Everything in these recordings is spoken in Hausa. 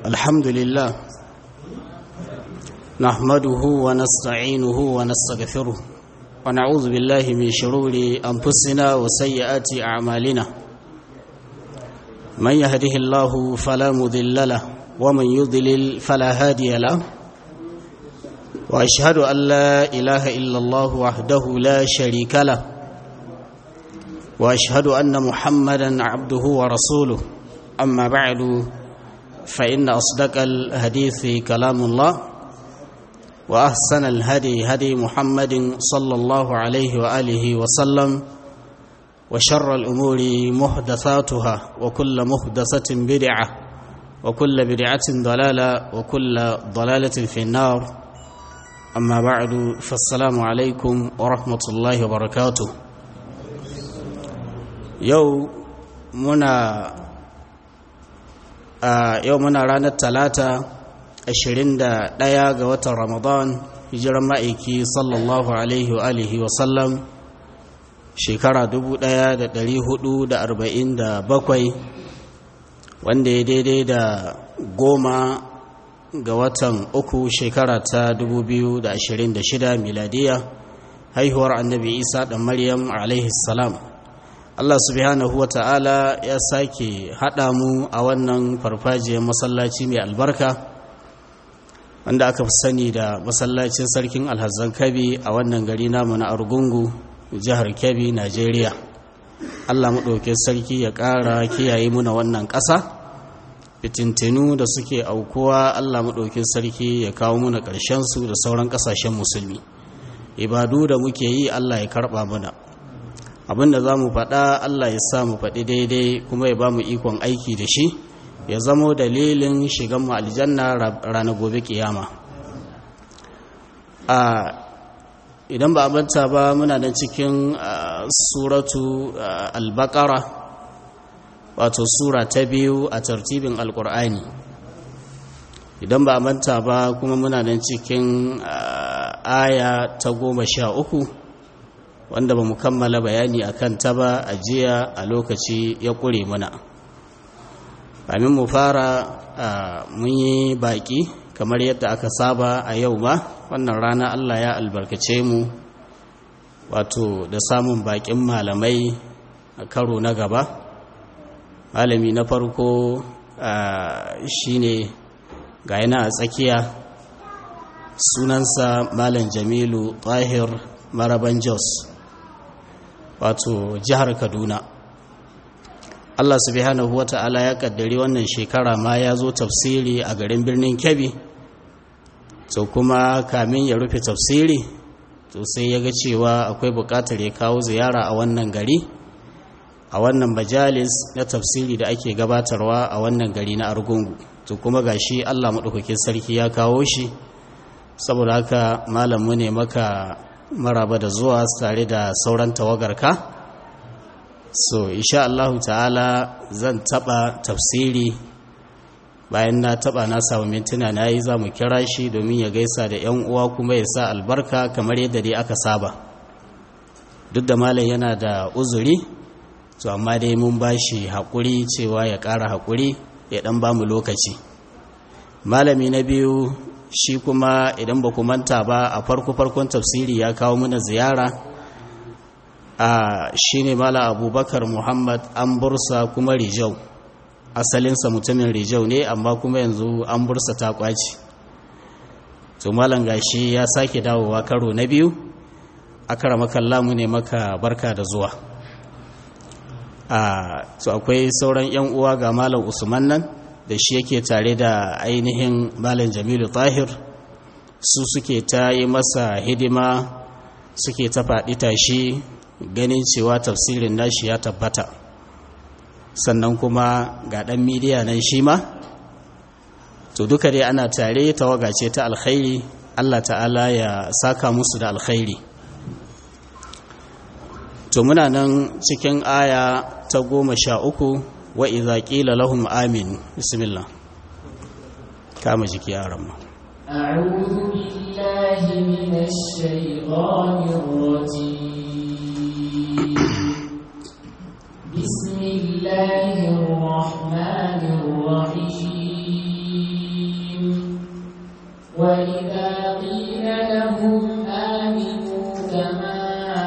الحمد لله نحمده ونستعينه ونستغفره ونعوذ بالله من شرور أنفسنا وسيئات أعمالنا من يهده الله فلا مذل له ومن يضلل فلا هادي له وأشهد أن لا إله إلا الله وحده لا شريك له وأشهد أن محمدا عبده ورسوله أما بعد فإن أصدق الحديث كلام الله وأحسن الهدي هدي محمد صلى الله عليه وآله وسلم وشر الأمور محدثاتها وكل محدثة بدعة وكل بدعة ضلالة وكل ضلالة في النار أما بعد فالسلام عليكم ورحمة الله وبركاته يوم منا a yau muna ranar talata 21 ga watan ramadan hijiran ma'aiki sallallahu alaihi wa alihi wa sallam shekara 1447 wanda ya daidai da goma ga watan uku shekara ta 2026 miladiya haihuwar annabi isa da maryam alaihi salam Allah subhanahu wata'ala ya sake haɗa mu a wannan farfajiyar masallaci mai albarka wanda aka fi sani da masallacin sarkin alhazan kabi a wannan gari namu na argungu jihar kabi najeriya Allah maɗauke sarki ya ƙara kiyaye muna wannan ƙasa fitintinu da suke aukuwa Allah maɗauke sarki ya kawo muna ƙarshensu da sauran ƙasashen musulmi ibadu da muke yi Allah ya karɓa mana abinda za mu faɗa Allah ya sa mu faɗi daidai kuma ya ba mu ikon aiki da shi ya zamo dalilin shigan mu aljanna ranar gobe kiyama a idan ba a manta ba muna nan cikin suratu albakara wato sura ta biyu a tartibin alkur'ani idan ba a manta ba kuma muna nan cikin aya ta goma sha uku wanda ba mu kammala bayani a kan ta ba a jiya a lokaci ya ƙure mana kamin mu fara mun yi baƙi kamar yadda aka saba a yau ma wannan rana allah ya albarkace mu wato da samun baƙin malamai a karo na gaba malami na farko shine ga yana a tsakiya sunansa malam jamilu tahir maraban jos wato jihar kaduna allah subhanahu wa ta'ala ya kaddari wannan shekara ma ya zo tafsiri a garin birnin kebbi to kuma kamin ya rufe tafsiri to sai ya ga cewa akwai bukatar ya kawo ziyara a wannan gari a wannan majalis na tafsiri da ake gabatarwa a wannan gari na argungu to kuma gashi allah maɗaukakin sarki ya kawo shi saboda haka malamu ne maka maraba da zuwa tare da sauran tawagarka so insha Allah ta'ala zan taba tafsiri bayan na taba na samu mintuna na yi za mu kira shi domin ya gaisa da 'yan uwa kuma ya sa albarka kamar yadda dai aka saba duk da malam yana da uzuri to amma dai mun ba shi haƙuri cewa ya ƙara haƙuri ya ɗan ba mu lokaci malami na biyu shi kuma idan ba ku manta ba a farko-farkon tafsiri ya kawo mana ziyara a shi ne mala abubakar muhammad an bursa kuma rijau asalinsa mutumin rijau ne amma kuma yanzu an bursa ta kwaci to malam gashi ya sake dawowa karo na biyu akara makalla mu ne maka barka da zuwa a to akwai sauran yan uwa ga malam usman nan da shi yake tare da ainihin malam jamilu tahir su suke ta yi masa hidima suke ta faɗi tashi ganin cewa tafsirin nashi ya tabbata sannan kuma ga ɗan midiya nan shi ma to duka dai ana tare tawaga ce ta alkhairi allah ta'ala ya saka musu da alkhairi to muna nan cikin aya ta goma sha uku وإذا قيل لهم آمين بسم الله كما جيك يا رب أعوذ بالله من الشيطان الرجيم بسم الله الرحمن الرحيم وإذا قيل لهم آمنوا كما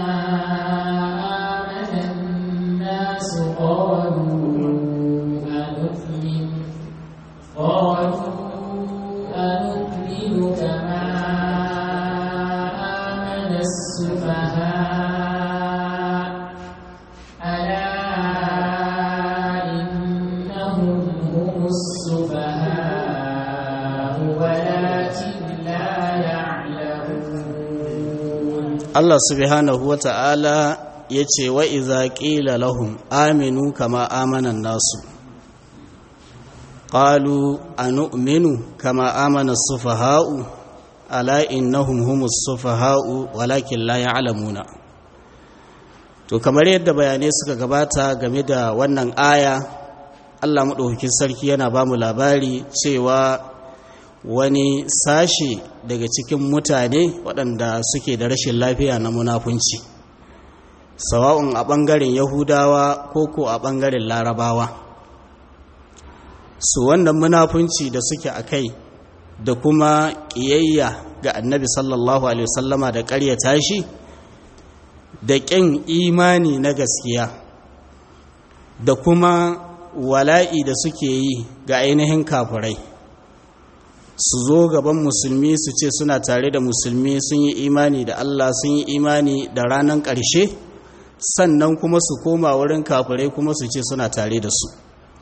آمن الناس قالوا أنؤمن قالوا أنؤمن كما آمن السفهاء ألا إنهم هم السفهاء ولكن لا يعلمون Allah subhanahu wa ta'ala ya ce wa iza ƙila lahum aminu kama amanan nasu ƙalu a nu'minu kama amana sufaha'u ala innahum humus sufaha'u walakin la ya'lamuna to kamar yadda bayanai suka gabata game da wannan aya Allah maɗaukakin sarki yana ba mu labari cewa wani sashe daga cikin mutane waɗanda suke da rashin lafiya na munafunci sawa'un a ɓangaren yahudawa ko ko a ɓangaren larabawa su wannan munafunci da suke a kai da kuma ƙiyayya ga annabi sallallahu alaihi wasallama da ƙaryata shi da ƙin imani na gaskiya da kuma wala'i da suke yi ga ainihin kafirai su zo gaban musulmi su ce suna tare da musulmi sun yi imani da Allah sun yi imani da ranar ƙarshe sannan kuma su koma wurin kafirai kuma su ce suna tare da su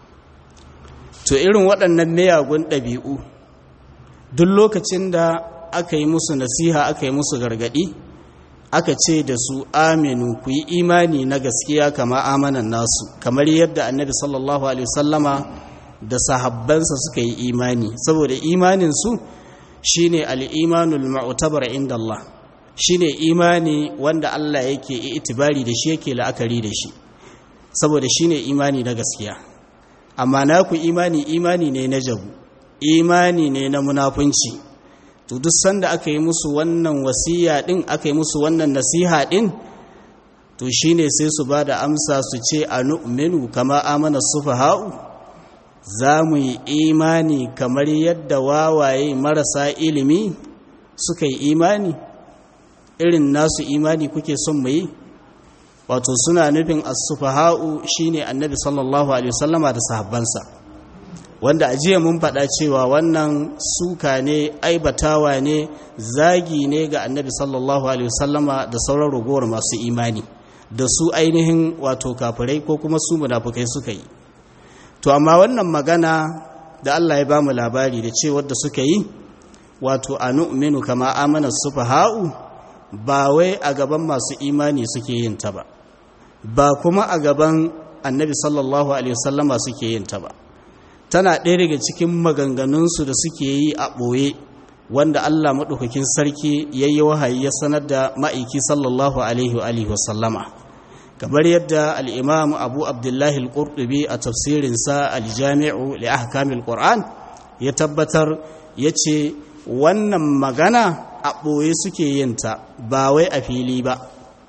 to irin waɗannan miyagun ɗabi'u duk lokacin da aka yi musu nasiha aka yi musu gargaɗi aka ce da su aminu ku yi imani na gaskiya kama amanan nasu kamar yadda annabi sallallahu alaihi wasallama da sahabbansa suka yi imani saboda imaninsu shine al-imanul mu'tabar inda Allah shine imani wanda Allah yake itibari da shi yake la'akari da shi saboda shine imani na gaskiya amma naku imani imani ne na jabu imani ne na munafunci to duk sanda aka yi musu wannan wasiya din aka yi musu wannan nasiha din to shine sai su bada amsa su ce anu'minu kama amana sufaha'u za mu yi imani kamar yadda wawaye marasa ilimi suka yi imani irin nasu imani kuke son mu yi wato suna nufin as-sufaha'u shine annabi sallallahu alaihi wasallama da sahabbansa wanda a jiya mun faɗa cewa wannan suka ne aibatawa ne zagi ne ga annabi sallallahu alaihi wasallama da sauran ragowar masu imani da su ainihin wato kafirai ko kuma su munafukai suka yi to amma wannan magana da Allah ya ba mu labari da cewar da suka yi wato a nu'minu kama amana sufaha'u ba wai a gaban masu imani suke yin ta ba ba kuma a gaban annabi sallallahu alaihi wasallama suke yin ta ba tana ɗaya daga cikin maganganunsu da suke yi a ɓoye wanda Allah maɗaukakin sarki ya yi wahayi ya sanar da ma'aiki sallallahu alaihi wasallama kamar yadda al'imam abu abdullahi al-ƙurɗubi a tafsirinsa aljami'u li ahkamil ƙur'an ya tabbatar ya ce wannan magana a ɓoye suke yinta ba wai a fili ba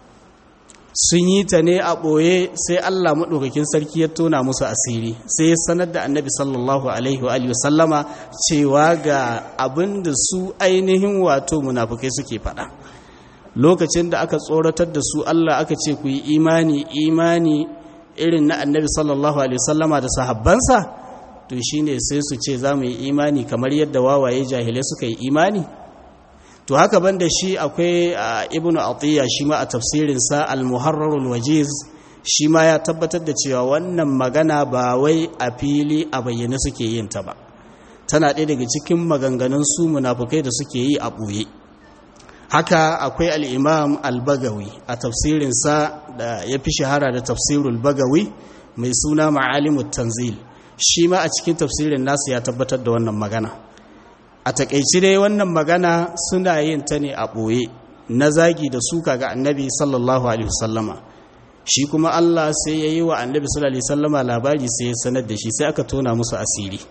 sun yi ta ne a ɓoye sai allah maɗaukakin sarki ya tona musu asiri sai ya sanar da annabi sallallahu alaihi wa sallama cewa ga abin da su ainihin wato munafukai suke faɗa lokacin da aka tsoratar da su Allah aka ce ku yi imani imani irin na annabi sallallahu alaihi wasallama da sahabbansa to shine sai su ce za mu yi imani kamar yadda wawaye jahilai suka yi imani to haka banda shi akwai ibnu atiya shi ma a tafsirinsa al-muharrarul wajiz shi ma ya tabbatar da cewa wannan magana ba wai a fili a bayyane suke yin ta ba tana ɗaya daga cikin maganganun su munafukai da suke yi a ɓoye haka akwai al'imam al-bagawi a tafsirinsa da ya fi shahara da tafsirul bagawi mai suna ma'alimut tanzil shi ma a cikin tafsirin nasu ya tabbatar da wannan magana a takaici dai wannan magana suna yin ta ne a ɓoye na zagi da suka ga annabi sallallahu alaihi wasallama shi kuma Allah sai ya yi wa annabi sallallahu alaihi wasallama labari sai ya sanar da shi sai aka tona musu asiri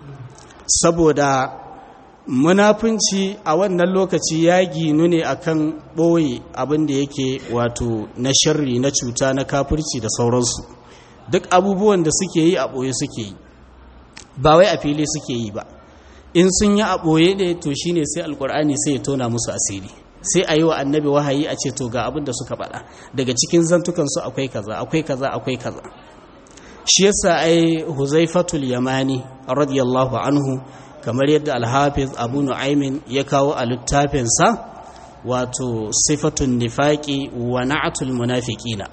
saboda munafunci a wannan lokaci ya ginu ne akan ɓoye abin da yake wato na sharri na cuta na kafirci da sauransu duk abubuwan da suke yi a ɓoye suke yi ba wai a fili suke yi ba in sun yi a ɓoye ne to shine sai alkur'ani sai ya tona musu asiri sai a yi wa annabi wahayi a ce to ga abin da suka faɗa daga cikin zantukansu akwai kaza akwai kaza akwai kaza shi yasa ai huzaifatul yamani radiyallahu anhu kamar yadda alhafiz abu nu'aymin ya kawo a littafinsa wato sifatun nifaqi wa na'atul munafiqina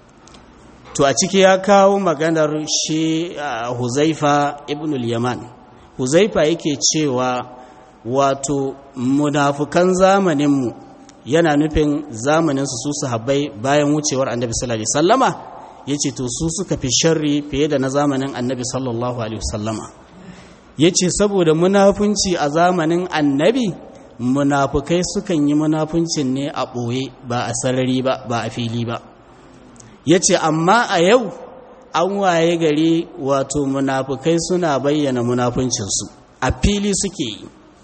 to a ciki ya kawo maganar shi huzaifa ibnul yaman huzaifa yake cewa wato munafukan zamaninmu yana nufin zamaninsu su sahabbai bayan wucewar annabi sallallahu alaihi wasallama yace to su suka fi sharri fiye da na zamanin annabi sallallahu alaihi wasallama yace saboda munafunci a zamanin annabi munafukai sukan yi munafuncin ne a ɓoye ba a sarari ba ba a fili ba yace amma a yau an waye gari wato munafukai suna bayyana munafuncinsu a fili suke yi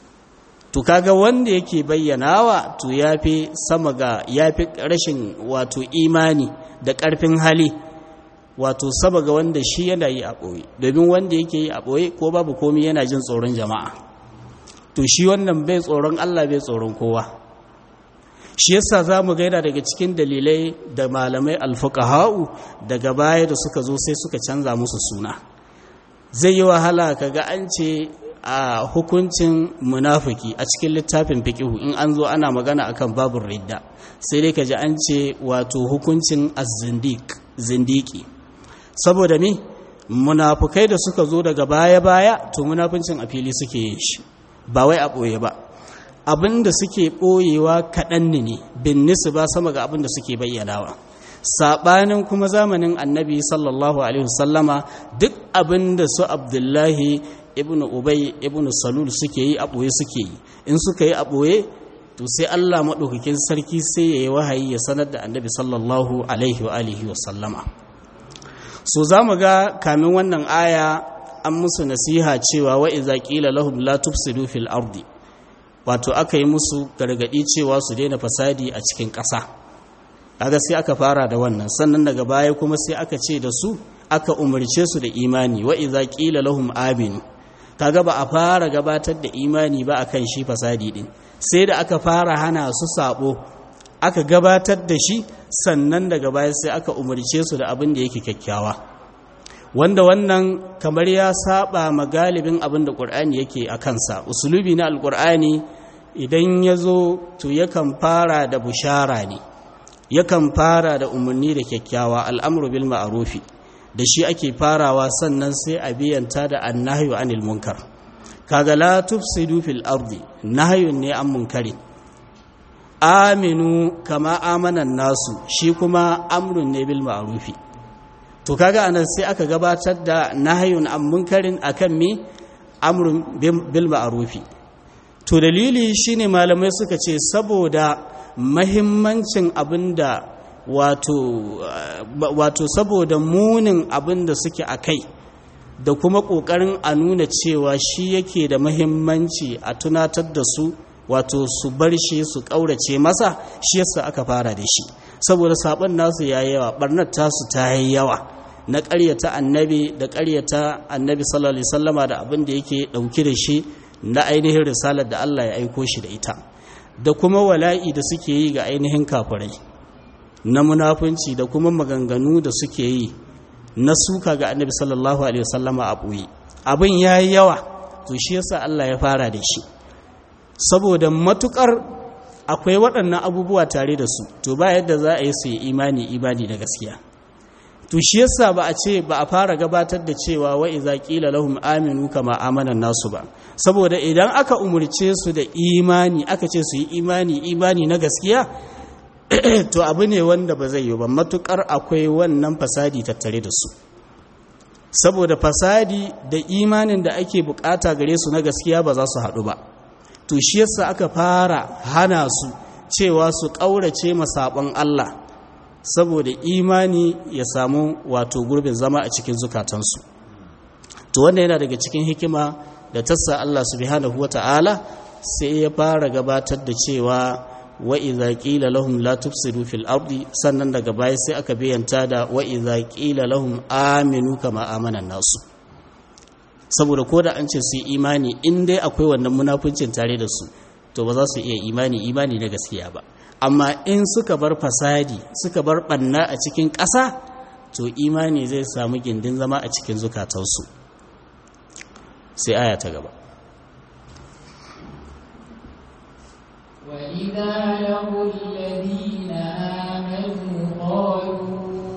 to kaga wanda yake bayyanawa to yafi sama ga yafi rashin wato imani da ƙarfin hali wato sama ga wanda shi yana yi a ɓoye domin wanda yake yi a ɓoye ko babu komi yana jin tsoron jama'a to shi wannan bai tsoron Allah bai tsoron kowa shi yasa za mu gaida daga cikin dalilai da malamai alfuqaha'u daga baya da suka zo sai suka canza musu suna zai yi wahala kaga an ce a hukuncin munafiki a cikin littafin fiqihu in an zo ana magana akan babur ridda sai dai kaji an ce wato hukuncin az-zindiq zindiki saboda me munafukai da suka zo daga baya-baya to munafincin a fili suke yin shi ba wai a ɓoye ba abinda suke ɓoyewa kaɗan ne bin nisu ba sama ga abinda suke bayyanawa saɓanin kuma zamanin annabi sallallahu alaihi wasallama duk abinda su abdullahi ibn ubay ibn salul suke yi a ɓoye suke yi in suka yi a ɓoye to sai allah maɗaukakin sarki sai ya yi wahayi ya sanar da annabi sallallahu alaihi wa alihi wasallama so za mu ga kamin wannan aya an musu nasiha cewa wa iza qila lahum la tufsidu fil ardi wato aka yi musu gargadi cewa su daina fasadi a cikin ƙasa kaga sai aka fara da wannan sannan daga baya kuma sai aka ce da su aka umarce su da imani wa iza qila lahum aminu kaga ba a fara gabatar da imani ba akan shi fasadi din sai da aka fara hana su sabo aka gabatar da shi sannan daga baya sai aka umarce su da abin da yake kyakkyawa wanda wannan kamar ya saba ma galibin abin da ƙur'ani yake a kansa usulubi na alƙur'ani idan ya zo to yakan fara da bushara ne yakan fara da umarni da kyakkyawa al'amuru bil ma'arufi da shi ake farawa sannan sai a biyanta da annahyu anil munkar kaga la tufsidu fil ardi nahyun ne an munkari aminu kama amanan nasu shi kuma amrun ne bil ma'rufi to kaga anan sai aka gabatar da nahyun an munkarin akan mi amrun bil ma'rufi to dalili shine malamai suka ce saboda mahimmancin abinda wato wato saboda munin abinda suke akai da kuma kokarin a nuna cewa shi yake da mahimmanci a tunatar da su wato su bar shi su ƙaurace masa shi yasa aka fara da shi saboda sabon nasu ya yawa barnar tasu ta yi yawa na ƙaryata annabi da ƙaryata annabi sallallahu alaihi wasallama da abin da yake ɗauki da shi na ainihin risalar da Allah ya aiko shi da ita da kuma wala'i da suke yi ga ainihin kafirai na munafunci da kuma maganganu da suke yi na suka ga annabi sallallahu alaihi wasallama a ɓoye abin ya yi yawa to shi yasa Allah ya fara da shi saboda matukar akwai waɗannan abubuwa tare da su to ba yadda za a yi su yi imani imani da gaskiya to shi yasa ba a ce ba a fara gabatar da cewa wa iza qila lahum aminu kama amana nasu ba saboda idan aka umurce su da imani aka ce su yi imani imani na gaskiya to abu ne wanda ba zai yi ba matukar akwai wannan fasadi tattare da su saboda fasadi da imanin da ake bukata gare su na gaskiya ba za su haɗu ba to shi yasa aka fara hana su cewa su ƙaurace masaɓon Allah saboda imani ya samu wato gurbin zama a cikin zukatansu to wanda yana daga cikin hikima da tassa Allah subhanahu wata'ala sai ya fara gabatar da cewa wa idza qila lahum la tufsidu fil ardi sannan daga baya sai aka bayyanta da wa idza qila lahum aminu kama amana nasu saboda ko da an ce su yi imani in dai akwai wannan munafuncin tare da su to ba za su iya imani imani na gaskiya ba amma in suka bar fasadi suka bar ɓanna a cikin ƙasa to imani zai samu gindin zama a cikin zukatansu sai aya ta gaba وإذا لقوا الذين آمنوا قالوا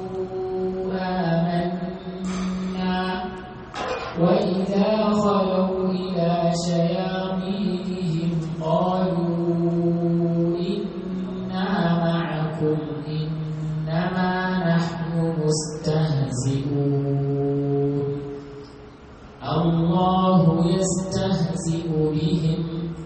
آمنا وإذا خلوا إلى شياطينهم قالوا إنا معكم إنما نحن مستهزئون الله يستهزئ بهم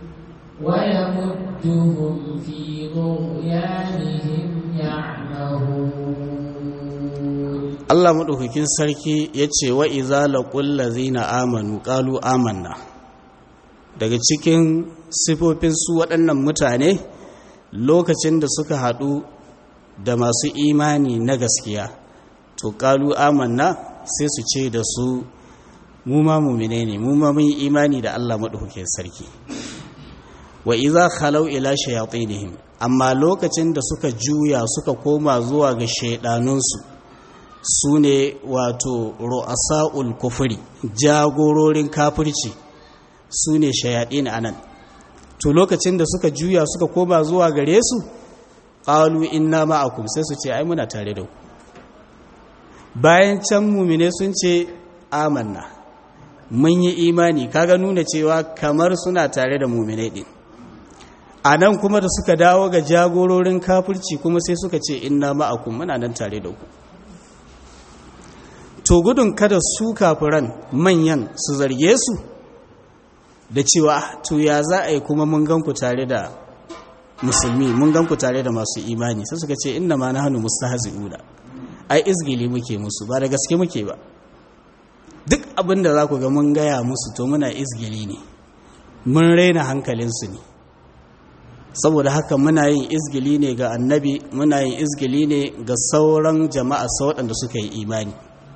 ويمدهم في طغيانهم يعمهون Allah maɗaukakin sarki ya ce wa iza laƙul lazina amanu ƙalu amanna daga cikin sifofin su waɗannan mutane lokacin da suka haɗu da masu imani na gaskiya to ƙalu amanna sai su ce da su mu ma mumine ne mu ma mun yi imani da Allah maɗaukakin sarki wa iza khalau ila shayatinihim amma lokacin da suka juya suka koma zuwa ga shaidanunsu su ne wato ru'asa'ul kufuri jagororin kafirci su ne shayaɗin anan to lokacin da suka juya suka koma zuwa gare su ƙalu inna ma'akum sai su ce ai muna tare da ku bayan can mumine sun ce amanna mun yi imani kaga nuna cewa kamar suna tare da mumine ɗin a nan kuma da suka dawo ga jagororin kafirci kuma sai suka ce inna ma'akum muna nan tare da ku to gudun kada su kafiran manyan su zarge su da cewa to ya za a yi kuma mun ganku tare da musulmi mun ganku tare da masu imani sai suka ce inna ma na hannu mustahzi'una ai izgili muke musu ba da gaske muke ba duk abin da za ku ga mun gaya musu to muna izgili ne mun raina hankalinsu ne saboda haka muna yin izgili ne ga annabi muna yin izgili ne ga sauran jama'a sa waɗanda suka yi imani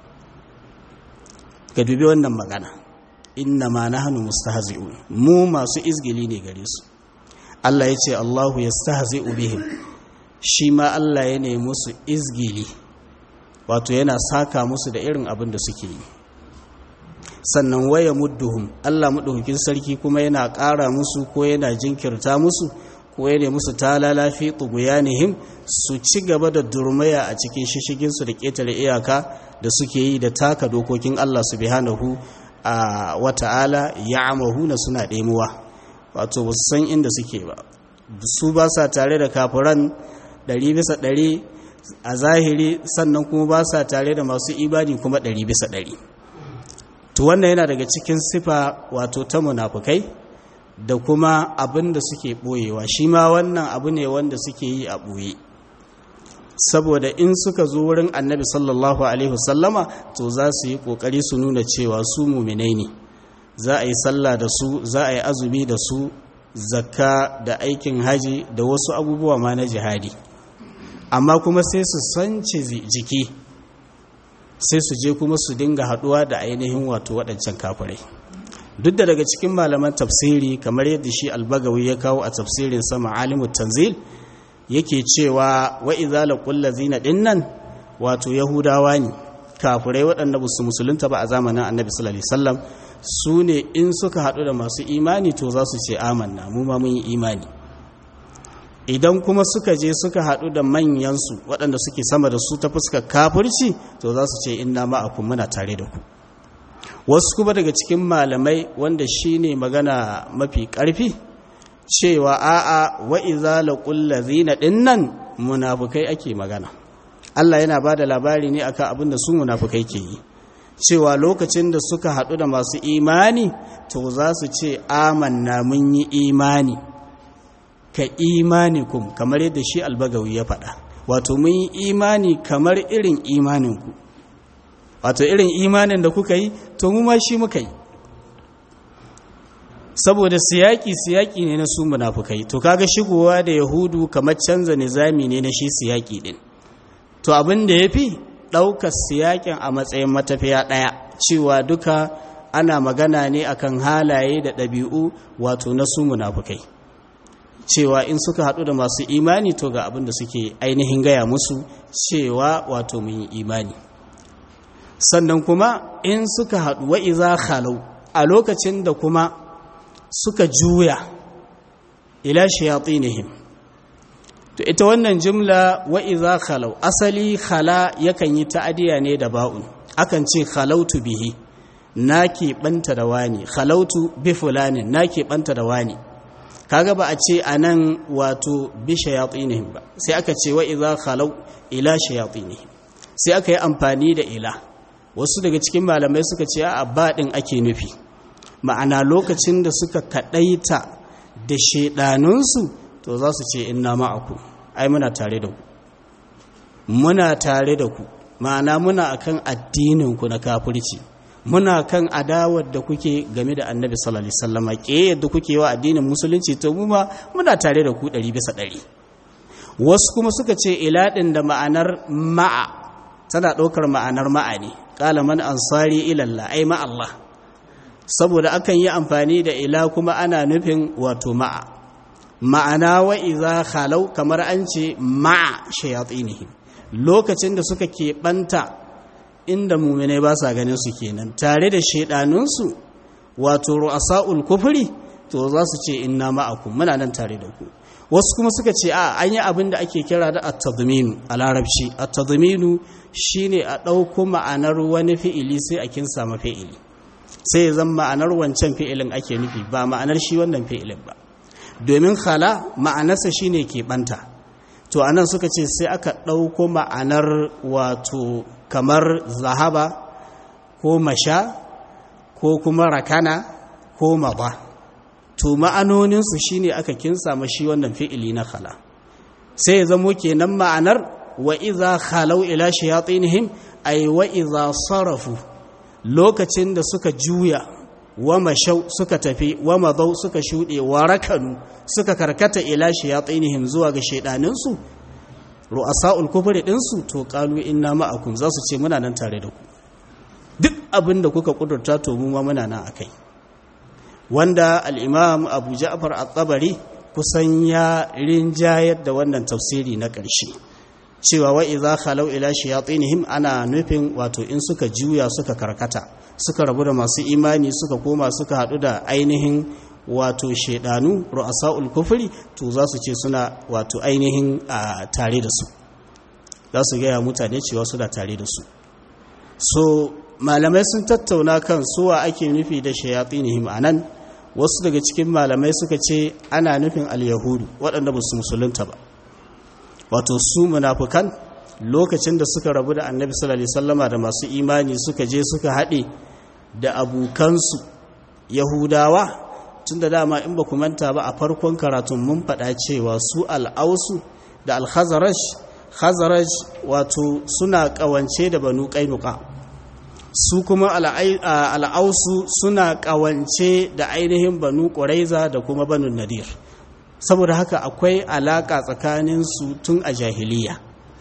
ga dubi wannan magana inna ma nahnu mustahzi'un mu masu izgili ne gare su Allah ya ce Allahu yastahzi'u bihim shi ma Allah ya nemi musu izgili wato yana saka musu da irin abin da suke yi sannan waya mudduhum Allah madaukakin sarki kuma yana ƙara musu ko yana jinkirta musu ko ya musu talala fi tughyanihim su ci gaba da durmaya a cikin shishigin su da ƙetare iyaka da suke yi da taka dokokin Allah subhanahu a wata'ala ya'mahuna suna ɗemuwa wato ba su san inda suke ba su ba sa tare da kafiran ɗari bisa ɗari a zahiri sannan kuma ba sa tare da masu ibadi kuma ɗari bisa ɗari to wannan yana daga cikin sifa wato ta munafukai da kuma abin da suke ɓoyewa shi ma wannan abu ne wanda suke yi a ɓoye saboda in suka zo wurin annabi sallallahu alaihi wasallama to za su yi ƙoƙari su nuna cewa su muminai ne za a yi sallah da su za a yi azumi da su zakka da aikin haji da wasu abubuwa ma na jihadi amma kuma sai su sance jiki sai su je kuma su dinga haɗuwa da ainihin wato waɗancan kafirai duk da daga cikin malaman tafsiri kamar yadda shi albagawi ya kawo a tafsirin sama alimu tanzil yake cewa wa idza laqul ladzina dinnan wato yahudawa ne kafirai waɗanda ba su musulunta ba a zamanin annabi sallallahu alaihi wasallam su ne in suka haɗu da masu imani to za su ce amanna mu ma mun yi imani idan kuma suka je suka haɗu da manyansu waɗanda suke sama da su ta fuskar kafirci to za su ce inna ma'akum muna tare da ku wasu kuma daga cikin malamai wanda shi ne magana mafi ƙarfi cewa a'a wa iza laqul ladzina dinnan munafukai ake magana Allah yana ba da labari ne akan abin da su munafukai ke yi cewa lokacin da suka haɗu da masu imani to za su ce amanna mun yi imani ka imanikum kamar yadda shi albagawi ya faɗa wato mun yi imani kamar irin imaninku wato irin imanin da kuka yi to mu ma shi muka yi saboda siyaki siyaki ne na su munafukai to kaga shigowa da yahudu kamar canza nizami ne na shi siyaki din to abin da ya fi ɗaukar siyakin a matsayin matafiya ɗaya cewa duka ana magana ne akan halaye da ɗabi'u wato na su munafukai cewa in suka haɗu da masu imani to ga abin da suke ainihin gaya musu cewa wato mun yi imani sannan kuma in suka haɗu wa iza khalau a lokacin da kuma suka juya ila shayatinihim to ita wannan jumla wa iza khalau asali khala yakan yi ta'adiya ne da ba'un akan ce khalautu bihi na keɓanta da wani khalautu bi fulanin na keɓanta da wani kaga ba a ce anan wato bi shayatinihim ba sai aka ce wa iza khalau ila shayatinihim sai aka yi amfani da ila wasu daga cikin malamai suka ce a baɗin ake nufi ma'ana lokacin da suka kaɗaita da shaidanunsu to za su ce inna ma'aku ai muna tare da ku muna tare da ku ma'ana muna akan addininku na kafirci muna kan adawar da kuke game da annabi sallallahu alaihi wasallam ke yadda kuke wa addinin musulunci to mu ma muna tare da ku 100 bisa 100 wasu kuma suka ce ila din da ma'anar ma'a tana ɗaukar ma'anar ma'a ne qala man ansari ila Allah ai ma Allah saboda akan yi amfani da ila kuma ana nufin wato ma'a ma'ana wa iza khalau kamar an ce ma'a shayatinihim lokacin da suka keɓanta inda muminai ba sa ganin su kenan tare da shaidanunsu wato ru'asa'ul kufri to za su ce inna ma'akum muna nan tare da ku wasu kuma suka ce a an yi abin da ake kira da at-tadminu a larabci at-tadminu shine a ɗauko ma'anar wani fi'ili sai a kinsa ma fi'ili sai zan ma'anar wancan fi'ilin ake nufi ba ma'anar shi wannan fi'ilin ba domin khala ma'anarsa shine ke banta to anan suka ce sai aka ɗauko ma'anar wato kamar zahaba ko masha ko kuma rakana ko maba to ma'anoninsu shine aka kinsa shi wannan fi'ili na khala sai ya zamo kenan ma'anar wa iza khalau ila shayatinihim ay wa iza sarafu lokacin da suka juya wa mashau suka tafi wa madau suka shuɗe wa rakanu suka karkata ila shayatinihim zuwa ga shaidaninsu ru'asa'ul kufri ɗinsu to qalu inna ma'akum za su ce muna nan tare da ku duk abin da kuka kudurta to mu ma muna nan akai wanda al-imam Abu Ja'far at-Tabari kusan ya rinjayar da wannan tafsiri na ƙarshe cewa wa idza khalau ila shayatinihim ana nufin wato in suka juya suka karkata suka rabu da masu imani suka koma suka hadu da ainihin wato shaidanu ru'asa'ul kufri to za su ce suna wato ainihin a tare da su za su gaya mutane cewa suna tare da su so malamai sun tattauna kan suwa ake nufi da shayatinihim anan wasu daga cikin malamai suka ce ana nufin al-yahudu waɗanda ba su musulunta ba wato su munafukan lokacin da suka rabu da annabi sallallahu alaihi wasallama da masu imani suka je suka haɗe da abokansu yahudawa tun da dama in ba ku manta ba a farkon karatun mun faɗa cewa su al'ausu da al-khazaraj khazaraj wato suna ƙawance da banu ƙainuka su kuma al'ausu suna ƙawance da ainihin banu ƙuraiza da kuma banu nadir saboda haka akwai alaƙa tsakaninsu tun a jahiliya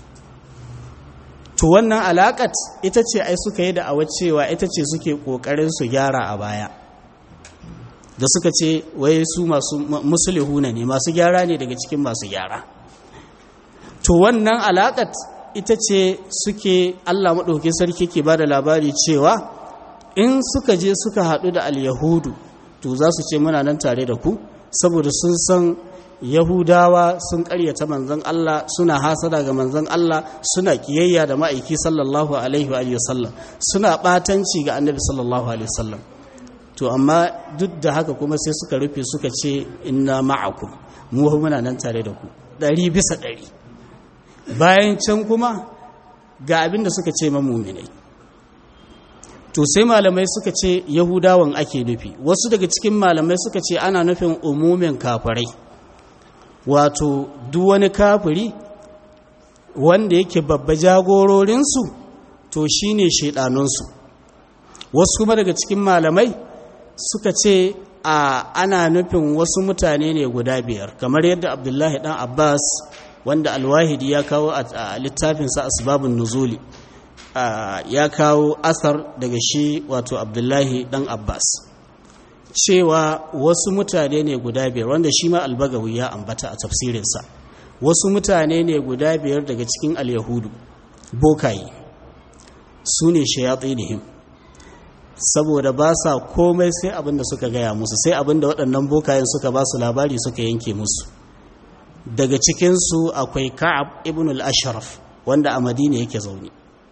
to wannan alaƙat ita ce ai suka yi da awa cewa ita ce suke ƙoƙarin su gyara a baya da suka ce wai su masu musulihuna ne masu gyara ne daga cikin masu gyara to wannan alaƙat ita ce suke allah maɗauki sarki ke ba da labari cewa in suka je suka haɗu da al-yahudu to za su ce muna nan tare da ku saboda sun san yahudawa sun karyata manzon Allah suna hasada ga manzon Allah suna kiyayya da ma'aiki sallallahu alaihi wa sallam suna batanci ga annabi sallallahu alaihi wasallam to amma duk da haka kuma sai suka rufe suka ce inna ma'akum mu muna nan tare da ku ɗari bisa ɗari bayan can kuma ga abin da suka ce mamuminai to sai malamai suka ce yahudawan ake nufi wasu daga cikin malamai suka ce ana nufin umumin kafirai wato duk wani kafiri wanda yake babba jagororinsu to shine shaidanunsu wasu kuma daga cikin malamai suka ce a ana nufin wasu mutane ne guda biyar kamar yadda abdullahi dan abbas wanda alwahidi ya kawo a littafinsa asbabun nuzuli ya kawo asar daga shi wato abdullahi dan abbas cewa wasu mutane ne guda biyar wanda shi ma albagawi ya ambata a tafsirinsa wasu mutane ne guda biyar daga cikin alyahudu bokaye su ne shayatsinihim saboda ba sa komai sai abin da suka gaya musu sai abin da waɗannan bokayen suka ba su labari suka yanke musu daga cikinsu akwai ka'ab ibn al-ashraf wanda a madina yake zaune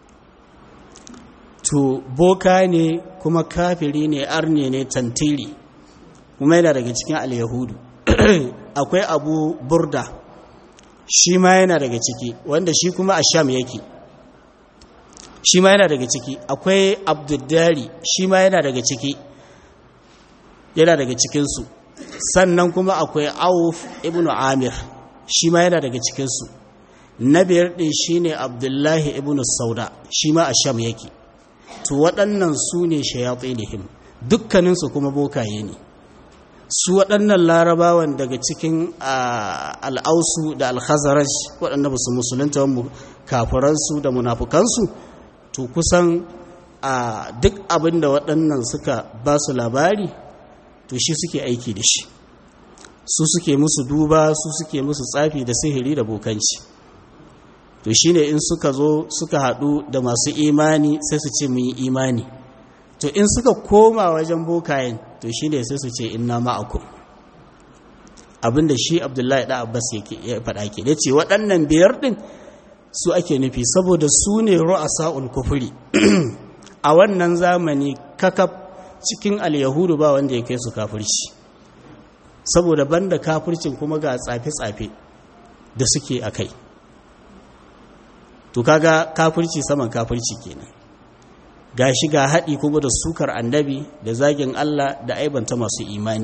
to boka ne kuma kafiri ne arne ne tantiri kuma yana daga cikin al-yahudu akwai abu burda shi ma yana daga ciki wanda shi kuma a sham yake shi ma yana daga ciki akwai abdullari shi ma yana daga ciki yana daga cikinsu sannan kuma akwai auf ibn amir shi ma yana daga cikinsu na biyar ɗin shi ne abdullahi ibn sauda shi ma a sham yake to waɗannan su ne shayatsinihim dukkaninsu kuma bokaye ne su waɗannan larabawan daga cikin al'ausu da alhazaraj waɗanda ba su musulunta kafiransu da munafukansu to kusan a duk abin da waɗannan suka ba su labari to shi suke aiki da shi su suke musu duba su suke musu tsafi da sihiri da bokanci to shi ne in suka zo suka haɗu da masu imani sai su ce mun yi imani to in suka koma wajen bokayen to shi ne sai su ce inna ma'akum abinda shi abdullahi da abbas ya faɗa ke da ce waɗannan biyar ɗin su ake nufi saboda su ne ru'asa'ul kufuri a wannan zamani kakaf cikin al-yahudu ba wanda ya kai su kafirci saboda banda kafircin kuma ga tsafe-tsafe da suke a kai to kaga kafirci saman kafirci kenan gashi ga haɗi kuma da sukar annabi da zagin Allah da aibanta masu imani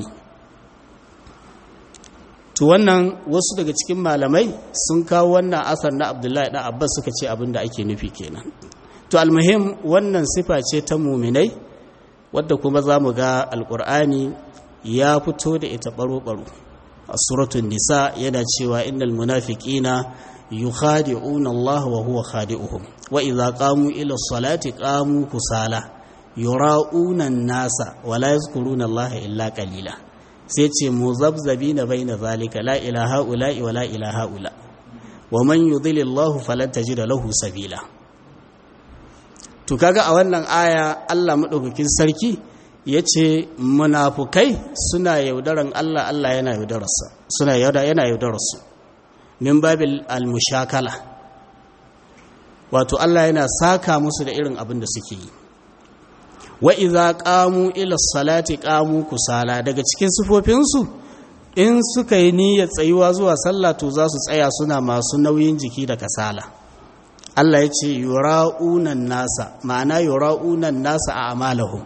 to wannan wasu daga cikin malamai sun kawo wannan asar na abdullahi da abbas suka ce abin da ake nufi kenan to almuhim wannan sifa ce ta muminai wadda kuma za mu ga alkur'ani ya fito da ita baro-baro a suratun nisa yana cewa innal munafiqina yukhadi'una Allah wa huwa khadi'uhum wa idza qamu ila salati qamu kusala yura'una an-nasa wa la yazkuruna Allah illa qalila sai ce muzabzabina baina zalika la ilaha ula'i wa la ilaha ula wa man yudhilillahu falan tajida lahu sabila to kaga a wannan aya Allah madaukakin sarki yace munafukai suna yaudaran Allah Allah yana yaudararsa suna yauda yana yaudararsu min babil almushakala wato Allah yana saka musu da irin abin da suke yi wa idza qamu ila salati qamu kusala daga cikin sifofinsu in suka yi niyyar tsayuwa zuwa sallah to za su tsaya suna masu nauyin jiki da kasala Allah ya ce yura'unan nasa ma'ana yura'unan nasa a amalahum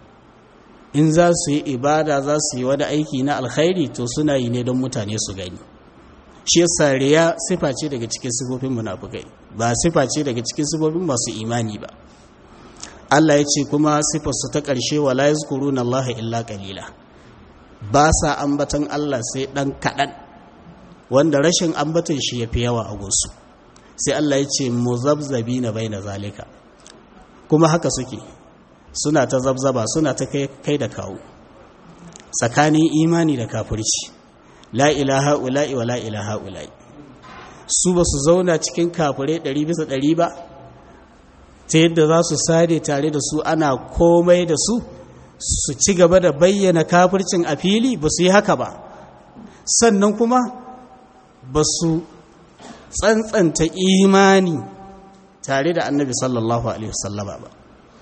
in za su yi ibada za su yi wani aiki na alkhairi to suna yi ne don mutane su gani shi yasa riya sifa ce daga cikin sifofin munafukai ba sifa ce daga cikin sifofin masu imani ba Allah ya ce kuma sifarsu ta ƙarshe wa la yazkuruna Allah illa qalila ba sa ambatan Allah sai dan kaɗan wanda rashin ambatan shi yafi yawa a gunsu sai Allah ya ce muzabzabina baina zalika kuma haka suke suna ta zabzaba suna ta kai da kawo tsakanin imani da kafirci la ilaha ula'i wa la ilaha ula'i su ba su zauna cikin kafirai ɗari bisa ɗari ba ta yadda za su sare tare da su ana komai da su su ci gaba da bayyana kafircin a fili ba su yi haka ba sannan kuma ba su tsantsanta imani tare da annabi sallallahu alaihi wasallama ba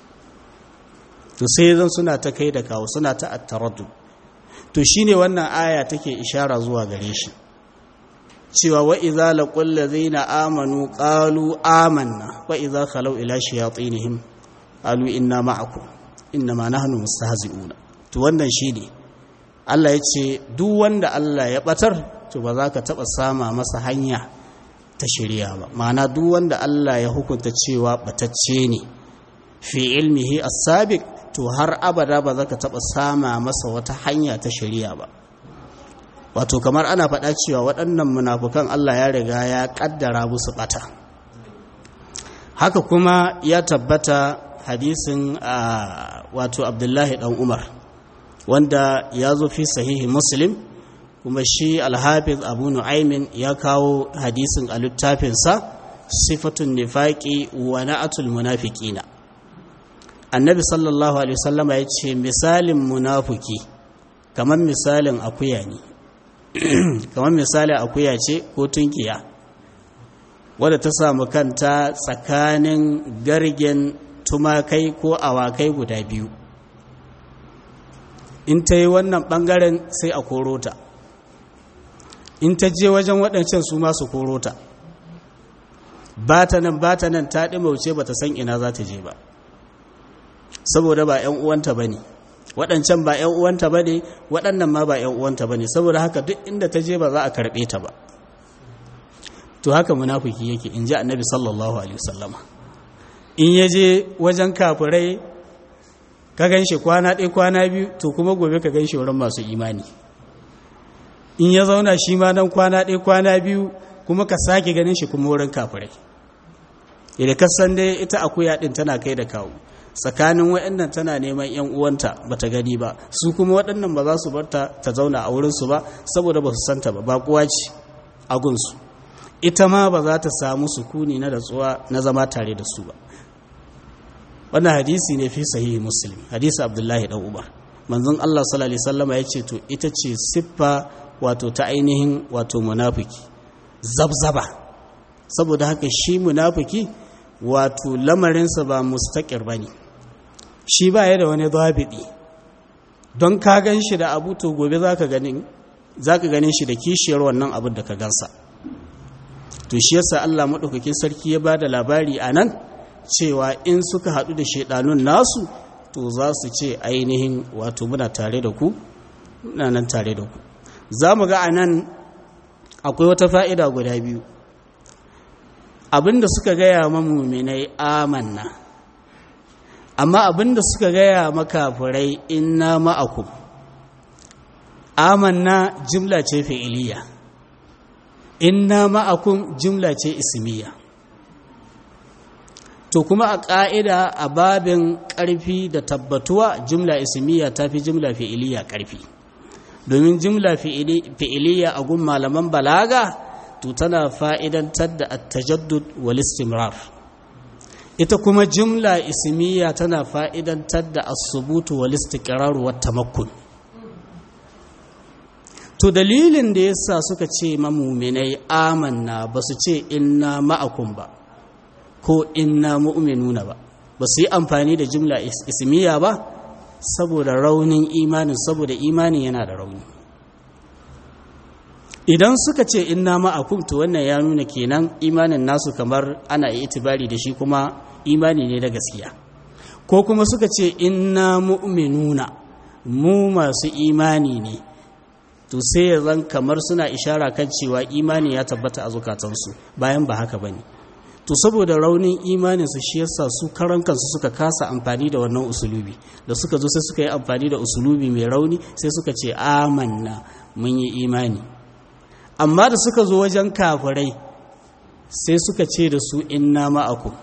to sai zan suna ta kai da kawo suna ta attaraddu to shine wannan aya take ishara zuwa gare shi cewa wa idza laqul ladzina amanu qalu amanna wa idza khalu ila shayatinihim qalu inna ma'akum inma nahnu mustahzi'una to wannan shine Allah yace duk wanda Allah ya batar to ba za ka taba sama masa hanya ta shari'a ba ma'ana duk wanda Allah ya hukunta cewa batacce ne fi ilmihi as-sabiq to har abada ba za ka taɓa sama masa wata hanya ta shari'a ba wato kamar ana faɗa cewa waɗannan munafukan Allah ya riga ya ƙaddara musu ɓata haka kuma ya tabbata hadisin a wato abdullahi dan umar wanda ya zo fi sahihi muslim kuma shi alhafiz abu nu'aimin ya kawo hadisin a littafinsa sifatun nifaƙi wa na'atul munafiqina annabi sallallahu alaihi wasallama ya ce misalin munafuki kamar misalin akuya ne kamar misalin akuya ce ko tunkiya wadda ta samu kanta tsakanin gargen tumakai ko awakai guda biyu in ta yi wannan ɓangaren sai a koro ta in ta je wajen waɗancan su masu koro ta ba ta nan ba ta nan ta ɗimauce ba ta san ina za ta je ba saboda ba 'yan uwanta ba ne waɗancan ba 'yan uwanta ba ne waɗannan ma ba 'yan uwanta ba ne saboda haka duk inda ta je ba za a karɓe ta ba to haka munafiki yake in ji annabi sallallahu alaihi wasallama in ya je wajen kafirai ka gan shi kwana ɗaya kwana biyu to kuma gobe ka gan shi wurin masu imani in ya zauna shi ma nan kwana ɗaya kwana biyu kuma ka sake ganin shi kuma wurin kafirai idan ka san dai ita akuya ɗin tana kai da kawo tsakanin waɗannan tana neman ‘yan uwanta ba ta gani ba su kuma waɗannan ba za su bar ta ta zauna a wurinsu ba saboda ba su santa ba ba kuwa ce a gunsu ita ma ba za ta samu sukuni na datsuwa na zama tare da su ba wannan hadisi ne fi sahihi muslim hadisi abdullahi dan umar manzon Allah sallallahu alaihi wasallama yace to ita ce siffa wato ta ainihin wato munafiki zabzaba saboda haka shi munafiki wato lamarinsa ba mustaqir bane shi ba ya da wani zabidi don ka gan shi da abu to gobe zaka ganin zaka ganin shi da kishiyar wannan abin da ka gansa to shi yasa Allah madaukakin sarki ya bada labari anan cewa in suka haɗu da shaidanun nasu to za su ce ainihin wato muna tare da ku muna nan tare da ku za mu ga a nan akwai wata fa'ida guda biyu abinda suka gaya mamuminai amanna amma abinda suka gaya makafurai inna ma'akum amanna jimla ce fi'iliya inna ma'akum jimla ce ismiya to kuma a ƙa'ida a babin ƙarfi da tabbatuwa jumla ismiya ta fi jumla fi'iliya ƙarfi domin jumla fi'iliya a gun malaman balaga to tana fa'idantar da attajaddud wal istimrar ita kuma jumla ismiya tana fa'idantar da asubutu wal istiqrar wa tamakkun to dalilin da yasa suka ce mamuminai amanna ba su ce inna ma'akum ba ko inna mu'minuna ba ba su yi amfani da jumla ismiya ba saboda raunin imanin saboda imanin yana da rauni idan suka ce inna ma'akum to wannan ya nuna kenan imanin nasu kamar ana itibari da shi kuma imani ne da gaskiya ko kuma suka ce inna mu'minuna mu masu imani ne to sai ya zan kamar suna ishara kan cewa imani ya tabbata a zukatansu bayan ba haka bane to saboda raunin imaninsu shi yasa su karan kansu suka kasa amfani da wannan usulubi da suka zo sai suka yi amfani da usulubi mai rauni sai suka ce amanna mun yi imani amma da suka zo wajen kafirai sai suka ce da su inna ma'akum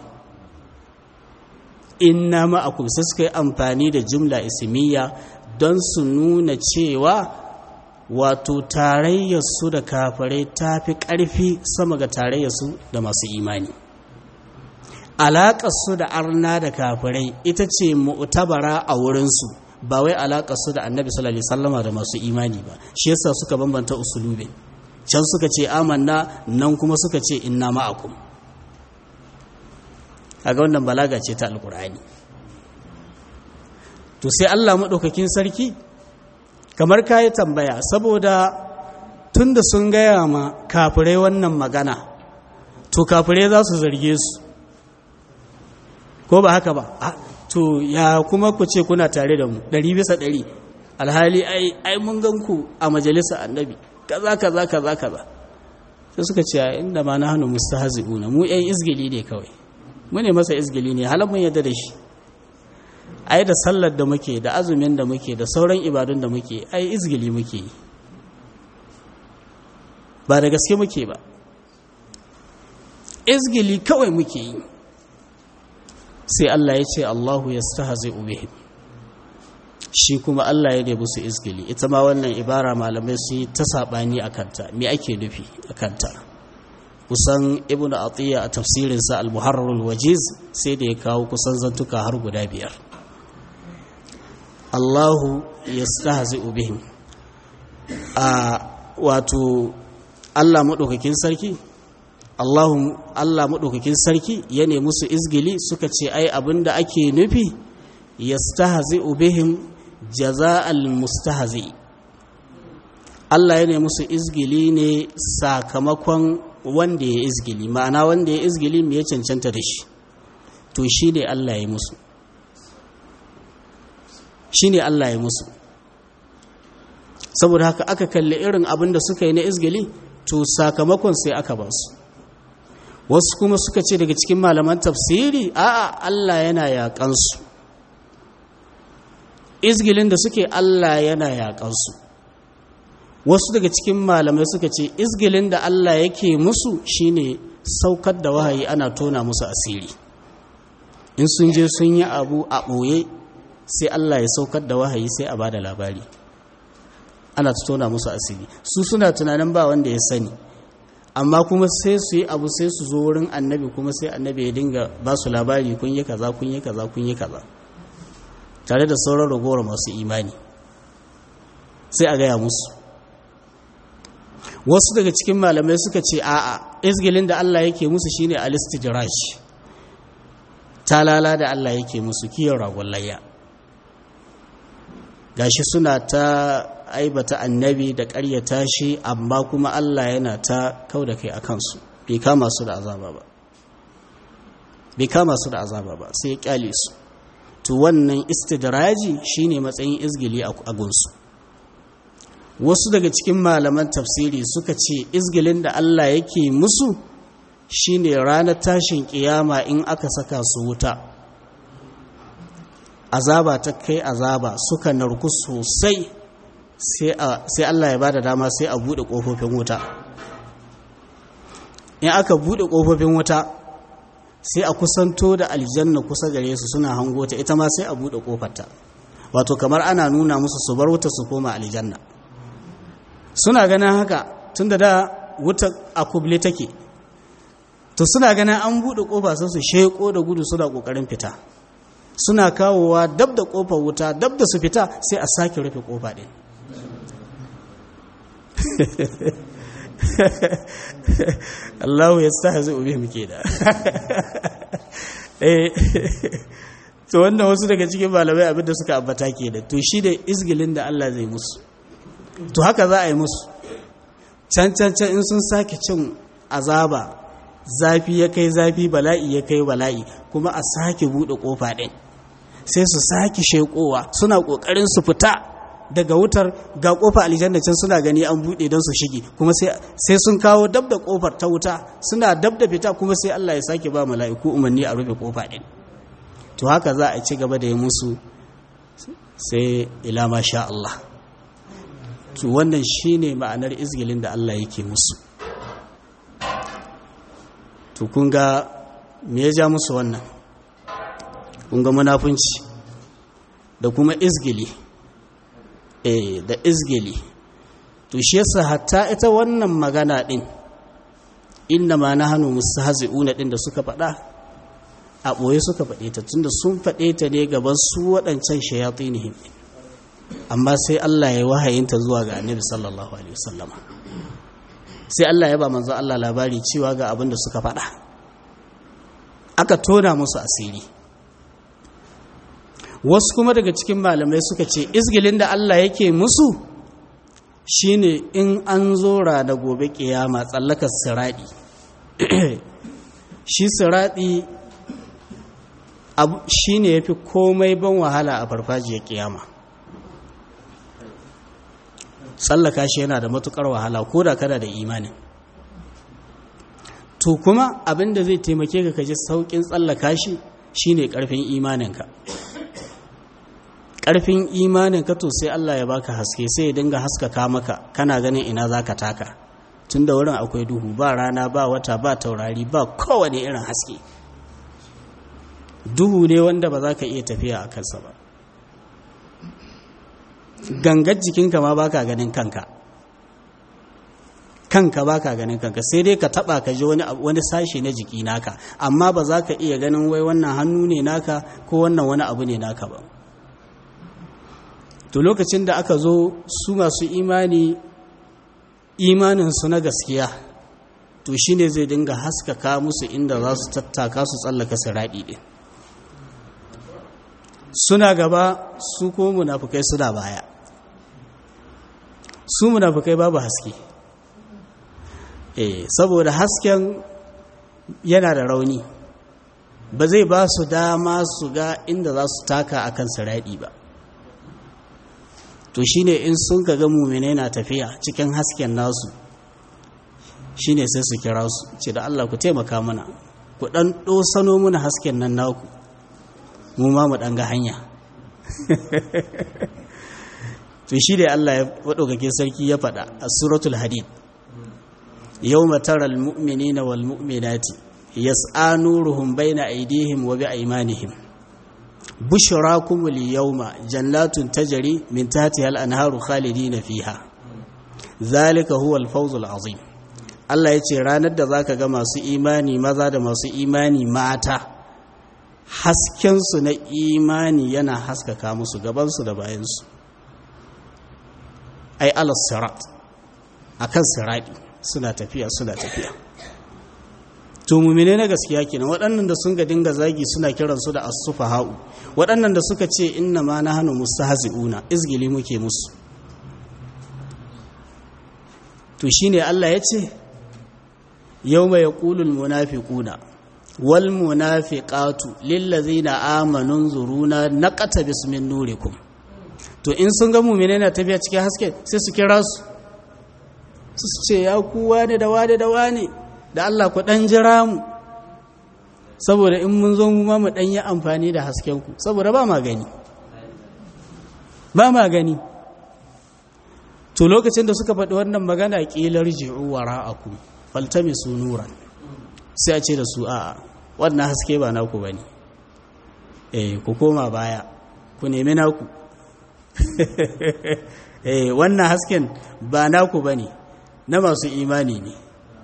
inna ma'akum sai suka yi amfani da jumla ismiya don su nuna cewa wato tarayyarsu da kafirai ta fi ƙarfi sama ga tarayyarsu da masu imani alaƙarsu da arna da kafirai ita ce mu'tabara a wurinsu ba wai alaƙarsu da annabi sallallahu alaihi wasallama da masu imani ba shi yasa suka bambanta usulubin can suka ce amanna nan kuma suka ce inna ma'akum kaga wannan balaga ce ta alkur'ani to sai Allah madaukakin sarki kamar kayi tambaya saboda tunda sun gaya ma kafirai wannan magana to kafirai za su zarge su ko ba haka ba to ya kuma ku ce kuna tare da mu ɗari bisa ɗari alhali ai ai mun gan ku a majalisa annabi kaza kaza kaza kaza sai suka ce inda ma nahnu mustahzi'una mu ƴan izgili ne kawai mu ne masa izgili ne halan mun yadda da shi ai da sallar da muke da azumin da muke da sauran ibadun da muke ai izgili muke yi ba da gaske muke ba izgili kawai muke yi sai Allah ya ce Allahu yastahzi'u bihim shi kuma Allah ya nemi su izgili ita ma wannan ibara malamai su yi ta saɓani a kanta me ake nufi a kanta kusan ibn atiyya a tafsirinsa al-muharrarul wajiz sai da ya kawo kusan zantuka har guda biyar Allahu yastahzi'u bihim a wato Allah maɗaukakin sarki Allahu Allah maɗaukakin sarki ya nemi su izgili suka ce ai abinda ake nufi yastahzi'u bihim jaza'al mustahzi Allah ya nemi musu izgili ne sakamakon wanda ya izgili ma'ana wanda ya izgili me ya cancanta da shi to shi ne Allah ya musu shi ne Allah ya musu saboda haka aka kalli irin abin da suka yi na izgili to sakamakon sai aka ba su wasu kuma suka ce daga cikin malaman tafsiri a'a Allah yana yaƙansu izgilin da suke Allah yana yaƙansu wasu daga cikin malamai suka ce izgilin da Allah yake musu shine saukar da wahayi ana tona musu asiri in sun je sun yi abu a ɓoye sai Allah ya saukar da wahayi sai a ba da labari ana tona musu asiri su suna tunanin ba wanda ya sani amma kuma sai su yi abu sai su zo wurin annabi kuma sai annabi ya dinga ba su labari kun yi kaza kun yi kaza kun yi kaza tare da sauran ragowar masu imani sai a gaya musu wasu daga cikin malamai suka ce a'a izgilin da Allah yake musu shine alistidraj talala da Allah yake musu kiyon ragon layya gashi suna ta aibata annabi da ƙaryata shi amma kuma Allah yana ta kau da kai a kansu bai kama su da azaba ba bai kama su da azaba ba sai ya kyale su to wannan istidraji shine matsayin izgili a gunsu wasu daga cikin malaman tafsiri suka ce izgilin da Allah yake musu shine ranar tashin kiyama in aka saka su wuta azaba ta kai azaba suka narku sosai sai Allah ya bada dama sai a bude kofofin wuta in aka bude kofofin wuta sai a kusanto da aljanna kusa gare su suna hango ta ita ma sai a bude kofarta wato kamar ana nuna musu su bar wuta su koma aljanna suna ganin haka tunda da wuta a kuble take to suna ganin an bude kofa sai su sheko da gudu suna kokarin fita suna kawowa dab da kofar wuta dab da su fita sai a sake rufe kofa din Allahu ya sa zai ube muke da to wannan wasu daga cikin malamai abinda suka ambata ke da to shi da izgilin da Allah zai musu to haka za a yi musu can can can in sun sake cin azaba zafi ya kai zafi bala'i ya kai bala'i kuma a sake buɗe ƙofa ɗin sai su sake shekowa suna ƙoƙarin su fita daga wutar ga ƙofa aljanna can suna gani an buɗe don su shige kuma sai sun kawo dab da ƙofar ta wuta suna dab da fita kuma sai Allah ya sake ba mala'iku umarni a rufe ƙofa ɗin to haka za a ci gaba da yi musu sai ila ma sha Allah to wannan shine ma'anar izgilin da Allah yake musu to kun ga me ya ja musu wannan kun ga munafunci da kuma izgili eh da izgili to shi yasa hatta ita wannan magana din inna ma nahnu mustahzi'una din da suka faɗa a ɓoye suka faɗe ta tunda sun faɗe ta ne gaban su waɗancan shayatinihim amma sai Allah ya wahayinta zuwa ga annabi sallallahu alaihi wasallama sai Allah ya ba manzo Allah labari cewa ga abin da suka faɗa aka tona musu asiri wasu kuma daga cikin malamai suka ce izgilin da Allah yake musu shine in an zo da gobe kiyama tsallakar siradi shi siradi shine yafi komai ban wahala a farfajiyar kiyama tsallaka shi yana da matukar wahala ko da kada da imanin to kuma abinda zai taimake ka kaji saukin tsallaka shi shine karfin imaninka karfin imaninka to sai Allah ya baka haske sai ya dinga haskaka maka kana ganin ina zaka taka tunda wurin akwai duhu ba rana ba wata ba taurari ba kowane irin haske duhu ne wanda ba za ka iya tafiya a kansa ba gangar jikinka ma baka ganin kanka kanka baka ganin kanka sai dai ka taba ka ji wani wani sashi na jiki naka amma ba za ka iya ganin wai wannan hannu ne naka ko wannan wani abu ne naka ba to lokacin da aka zo su masu imani imaninsu na gaskiya to shine zai dinga haskaka musu inda za su tattaka su tsallaka siraɗi ɗin suna gaba su ko munafukai suna baya su munafukai babu haske eh saboda hasken yana da rauni ba zai ba su dama su ga inda za su taka akan siraɗi ba to shine in sun ga mumine na tafiya cikin hasken nasu shine sai su kira su ce da Allah ku taimaka mana ku dan dosano mana hasken nan naku mu ma mu dan ga hanya to shi da Allah ya wadauke sarki ya faɗa a suratul hadid yawma taral mu'minina wal mu'minati yas'a nuruhum bayna aydihim wa bi aymanihim bushrakum al-yawma jannatun tajri min tahtiha al-anharu khalidina fiha zalika huwa al-fawz al-azim Allah yace ranar da zaka ga masu imani maza da masu imani mata hasken su na imani yana haskaka musu gaban su da bayan su ai al-sirat akan sirati suna tafiya suna tafiya to mumine na gaskiya kenan waɗannan da sun ga dinga zagi suna kiransu da as-sufaha'u waɗannan da suka ce inna ma nahnu mustahzi'una izgili muke musu to shine Allah ya ce yawma yaqulu al-munafiquna wal munafiqatu lil ladzina amanu zuruna naqata bismin nurikum to in sun ga mumine na tafiya cikin haske sai su kira su su ce ya kuwa ne da wane da wane da Allah ku ɗan jira mu saboda in mun zo mu ma mu ɗan yi amfani da haskenku saboda ba ma gani ba ma gani to lokacin da suka faɗi wannan magana ƙilar ji'u wa ra'aku faltami su nuran sai a ce da su a'a wannan haske ba naku ba ne eh ku koma baya ku nemi naku eh wannan hasken ba naku ba ne na masu imani ne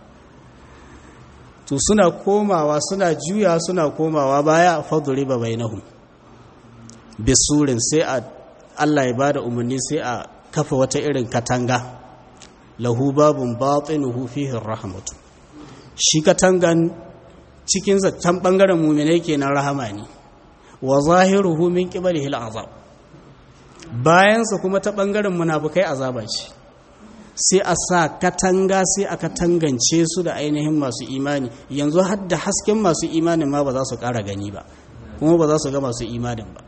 to suna komawa suna juya suna komawa baya faduri ba bainahum bisurin sai a Allah ya bada umarni sai a kafa wata irin katanga lahu babun batinuhu fihi rahmatu shi katangan cikin can bangaren mu'minai kenan rahama ne wa zahiruhu min qibalihi al'azab bayansa kuma ta bangaren munafikai azaba ce sai a sa katanga sai a katangance su da ainihin masu imani yanzu har da hasken masu imanin ma ba za su ƙara gani ba kuma ba za su ga masu imanin ba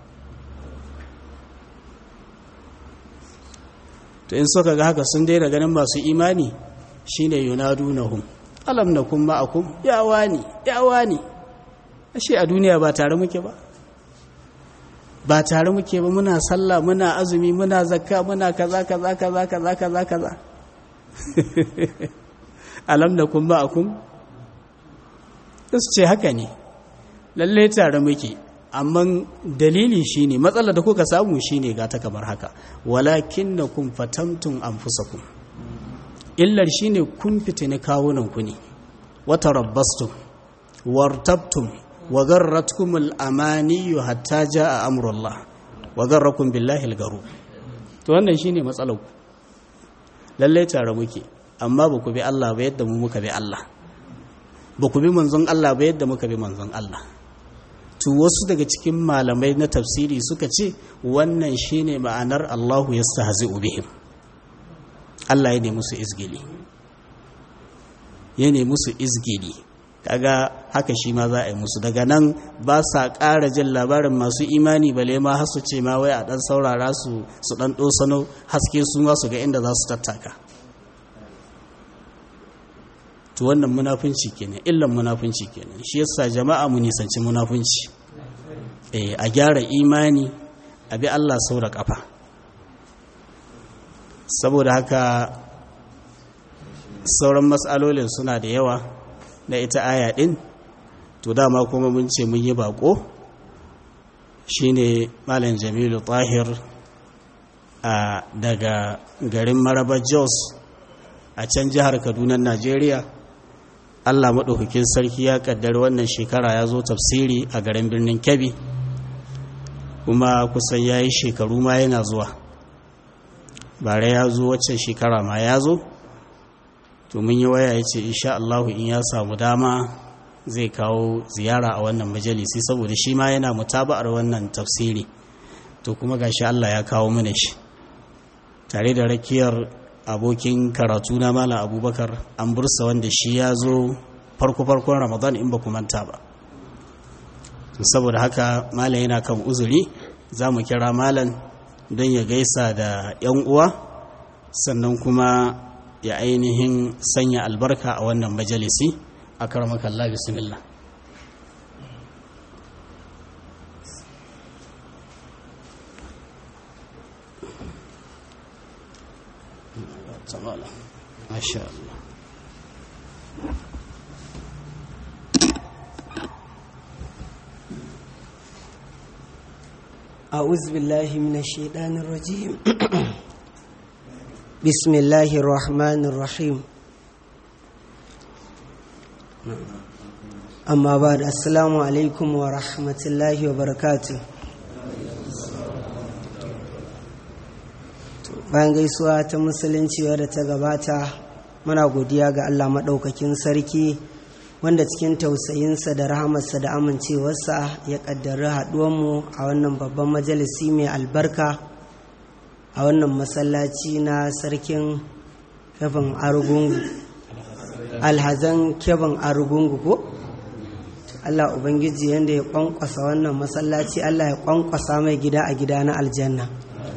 to in suka ga haka sun daina ganin masu imani shine yunadunahum alam nakum ma'akum ya wani ya wani ashe a duniya ba tare muke ba ba tare muke ba muna sallah muna azumi muna zakka muna kaza kaza kaza kaza kaza kaza alam da kun ba akun su ce haka ne lalle tare muke amma dalili shine matsalar da kuka samu shine ga ta kamar haka walakinnakum fatamtum anfusakum illar shine kun fitini kawunan ku ne wata rabbastum wartabtum wa garratkum al-amani hatta jaa amrullah wa garrakum billahi al-garu to wannan shine matsalar ku lalle tare muke amma ba ku bi Allah ba yadda mu muka bi Allah ba ku bi manzon Allah ba yadda muka bi manzon Allah to wasu daga cikin malamai na tafsiri suka ce wannan shine ma'anar Allahu yastahzi'u bihim Allah ya ne musu izgili ya ne musu izgili kaga haka shi ma za a yi musu daga nan ba sa ƙara jin labarin masu imani bale ma har su ce ma wai a ɗan saurara su su ɗan ɗosano haske su ma su ga inda za su tattaka to wannan munafunci kenan illan munafunci kenan shi yasa jama'a mu nisanci munafunci eh a gyara imani a bi Allah sau da kafa saboda haka sauran matsalolin suna da yawa na ita aya din to dama kuma mun ce mun yi bako shine malam jamilu tahir a daga garin maraba jos a can jihar kaduna najeriya allah maɗaukakin sarki ya ƙaddari wannan shekara ya zo tafsiri a garin birnin kebbi kuma kusan ya yi shekaru ma yana zuwa bare ya zo waccan shekara ma ya zo to mun yi waya ya ce insha allahu in ya samu dama zai kawo ziyara a wannan majalisi saboda shi ma yana mutaba'ar wannan tafsiri to kuma gashi allah ya kawo mana shi tare da rakiyar abokin karatu na malam abubakar an bursa wanda shi ya zo farko-farkon ramadan in ba manta ba saboda haka malam yana kan uzuri za mu kira malam don ya gaisa da 'yan uwa sannan kuma ya ainihin sanya albarka a wannan majalisi a karamakalla bismillah تعالى ما شاء الله أعوذ بالله من الشيطان الرجيم بسم الله الرحمن الرحيم أما بعد السلام عليكم ورحمة الله وبركاته bayan gaisuwa ta musulunci wadda ta gabata muna godiya ga allah maɗaukakin sarki wanda cikin tausayinsa da rahamarsa da amincewarsa ya ƙaddari haɗuwanmu a wannan babban majalisi mai albarka a wannan masallaci na sarkin kevin arugungu alhazan kevin arugungu ko allah ubangiji yadda ya ƙwanƙwasa wannan masallaci allah ya ƙwanƙwasa mai gida a gida na aljanna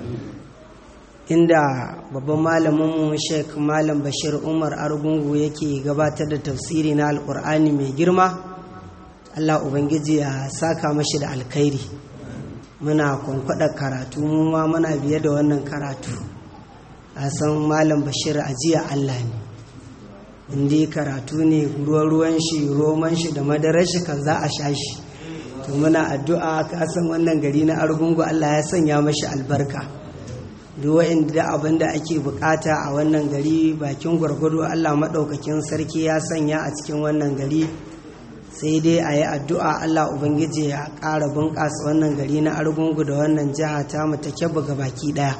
inda babban malaminmu sheik malam bashir umar argungu yake gabatar da tafsiri na alkur'ani mai girma allah ubangiji ya saka mashi da alkhairi muna kwankwada karatu mu ma muna biye da wannan karatu a san malam bashir ajiya allah ne inda karatu ne ruwan shi roman shi da madarar shi kan za a sha shi to muna addu'a kasan wannan gari na argungu allah ya sanya mashi albarka duk wa'inda abin da ake bukata a wannan gari bakin gwargwado allah maɗaukakin sarki ya sanya a cikin wannan gari sai dai a yi addu'a allah ubangiji ya ƙara bunƙasa wannan gari na argungu da wannan jiha ta ta kyabba ga baki ɗaya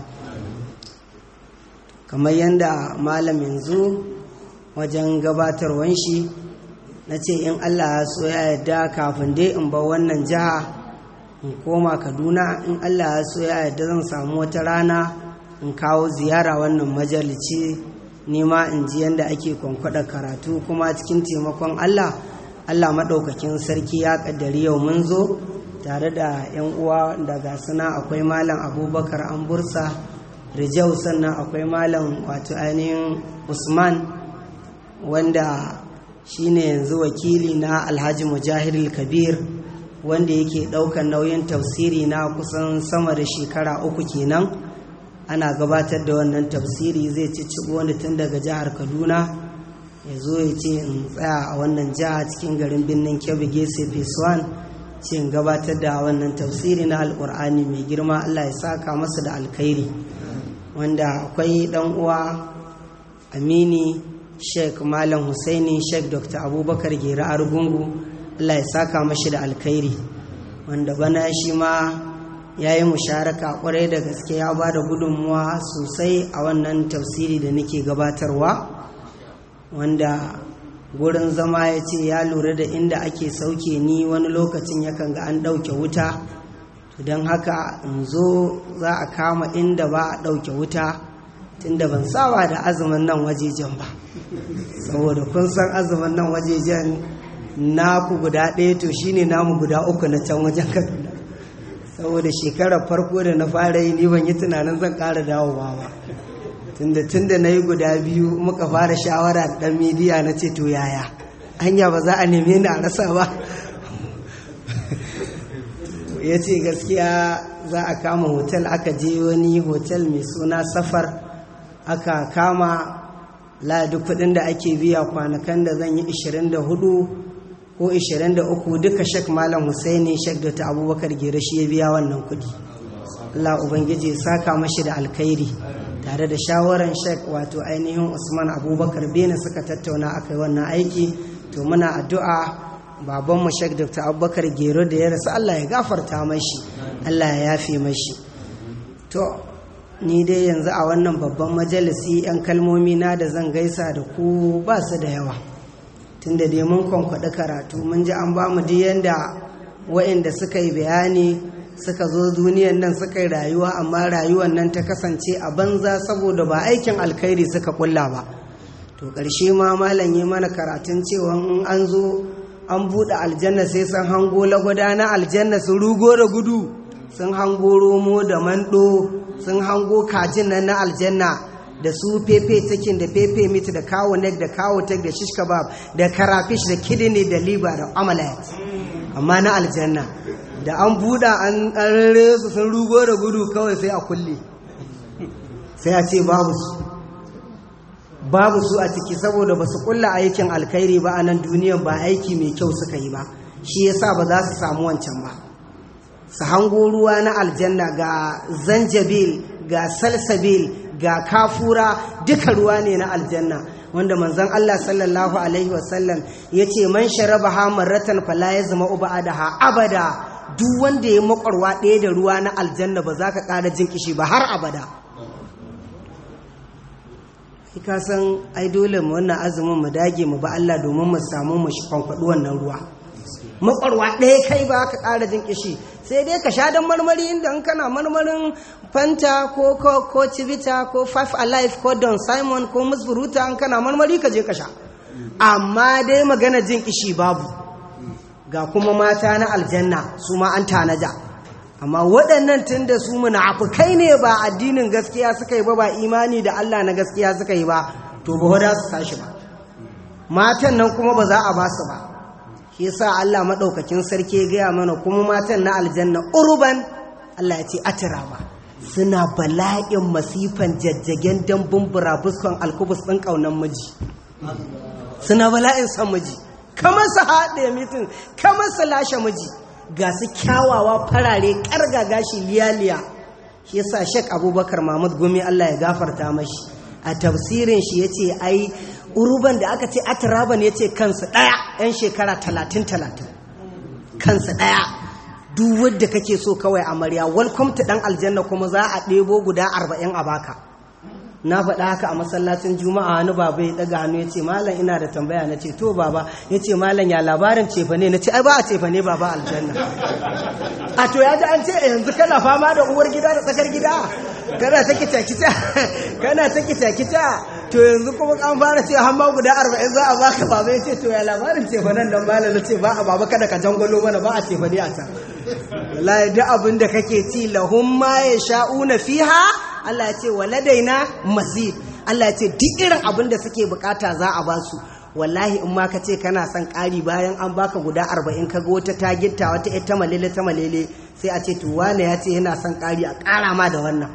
kamar yadda malam yanzu wajen gabatarwan shi na ce in allah ya so ya yarda kafin dai in bar wannan jiha in koma kaduna in allah ya so ya yarda zan samu wata rana in kawo ziyara wannan majalici nema in ji yadda ake kwankwada karatu kuma cikin taimakon Allah Allah maɗaukakin sarki ya ƙaddari yau mun zo tare da 'yan uwa daga suna akwai malam abubakar an bursa rijau sannan akwai malam wato ainihin usman wanda shine yanzu wakili na alhaji mujahidul kabir wanda yake ɗaukar nauyin tafsiri na kusan sama da shekara uku kenan ana gabatar da wannan tafsiri zai ci wani tun daga jihar kaduna ya zo ya ce in tsaya a wannan jiha cikin garin birnin kebbi gese phase ce in gabatar da wannan tafsiri na alkur'ani mai girma allah ya saka masa da alkhairi wanda akwai dan uwa amini sheikh malam husaini sheikh dr abubakar gera argungu allah ya saka mashi da alkhairi wanda bana shi ma ya yi musharaka kwarai da gaske ya ba da gudunmuwa sosai a wannan tafsiri da nake gabatarwa wanda gurin zama ya ce ya lura da inda ake sauke ni wani lokacin yakan ga an ɗauke wuta don haka in zo za a kama inda ba a ɗauke wuta tunda ban saba da azumin nan wajejen ba saboda kun san azumin nan wajejen naku guda ɗaya to shine namu guda uku na can wajen kaduna saboda shekarar farko da na fara yi ni ban yi tunanin zan ƙara dawowa ba tunda tunda na yi guda biyu muka fara shawara da ɗan midiya na ce to yaya hanya ba za a neme ni a rasa ba ya ce gaskiya za a kama hotel aka je wani hotel mai suna safar aka kama ladi kudin da ake biya kwanakan da zan yi 24 ko 23 duka shek malam husaini shek da ta abubakar gera shi ya biya wannan kudi Allah ubangiji ya saka mashi da alkhairi tare da shawaran shek wato ainihin usman abubakar bene suka tattauna aka yi wannan aiki to muna addu'a babanmu shek dr abubakar gero da ya rasu Allah ya gafarta mashi Allah ya yafe mashi to ni dai yanzu a wannan babban majalisi 'yan kalmomi na da zan gaisa da ku ba su da yawa tunda dai mun kwankwaɗi karatu mun ji an ba mu duk yanda wa'inda suka yi bayani suka zo duniyan nan suka yi rayuwa amma rayuwan nan ta kasance a banza saboda ba aikin alkhairi suka kulla ba to ƙarshe ma malam yi mana karatun cewa in an zo an buɗe aljanna sai sun hango lagwada na aljanna su rugo da gudu sun hango romo da mando sun hango kajin nan na aljanna da su pepe cikin da pepe meat da kawo neck da kawo tek da shish kebab da karafish da kidney da liver da omelette amma na aljanna da an buɗa an rarre su sun rugo da gudu kawai sai a kulle sai a ce babu su babu su a ciki saboda ba su kulla aikin alkhairi ba a nan duniyan ba aiki mai kyau suka yi ba shi yasa ba za su samu wancan ba su hango ruwa na aljanna ga zanjabil ga salsabil ga kafura duka ruwa ne na aljanna wanda manzon Allah sallallahu alaihi wasallam ya ce man sharaba ha marratan fala ya zama uba da ha abada duk wanda ya makwarwa ɗaya da ruwa na aljanna ba za ka ƙara jin kishi ba har abada ka san ai dole mu wannan azumin mu dage mu ba Allah domin mu samu mu kwankwaɗi wannan ruwa makwarwa ɗaya kai ba ka ƙara jin kishi sai dai ka sha dan marmari inda in kana marmarin fanta ko ko ko civita ko five alive ko don simon ko musburuta in kana marmari ka je ka sha amma dai magana jin kishi babu ga kuma mata na aljanna su ma an tanaja amma waɗannan tun da su munafukai ne ba addinin gaskiya suka yi ba ba imani da Allah na gaskiya suka yi ba to ba wada su tashi ba matan nan kuma ba za a ba su ba shi yasa Allah madaukakin sarki ya gaya mana kuma matan na aljanna urban Allah ya ce atiraba suna bala'in masifan jajjagen dambun burabuskon alkubus ɗin ƙaunar miji suna bala'in son miji kamar su haɗe mitin kamar su lashe miji ga su kyawawa farare ƙarga gashi liyaliya shi yasa shek abubakar mahmud gumi Allah ya gafarta mashi a tafsirin shi ya ce ai uruban da aka ce atiraban ya ce kansu ɗaya 'yan shekara talatin talatin kansu ɗaya duk wadda kake so kawai amarya welcome to ɗan aljanna kuma za a ɗebo guda arba'in a baka na faɗa haka a masallacin juma'a wani baba ya ɗaga hannu ya ce malam ina da tambaya na ce to baba ya ce malam ya labarin cefa ne na ce ai ba a cefa ne baba aljanna a to ya ji an ce yanzu kana fama da uwar gida da tsakar gida kana ta kita kita kana ta kita kita to yanzu kuma an fara ce hamma guda arba'in za a baka baba ya ce to ya labarin cefa nan dan malam na ce ba a baba kada ka jangwalo mana ba a cefa ne a can wallahi duk abin da kake ci lahum ma yasha'una fiha Allah ya ce waladaina mazid Allah ya ce duk irin abin da suke bukata za a basu wallahi in ma ka ce kana son ƙari bayan an baka guda arba'in ka ga wata ta gitta wata ita malele ta malele sai a ce to wane ya ce yana son ƙari a ƙara ma da wannan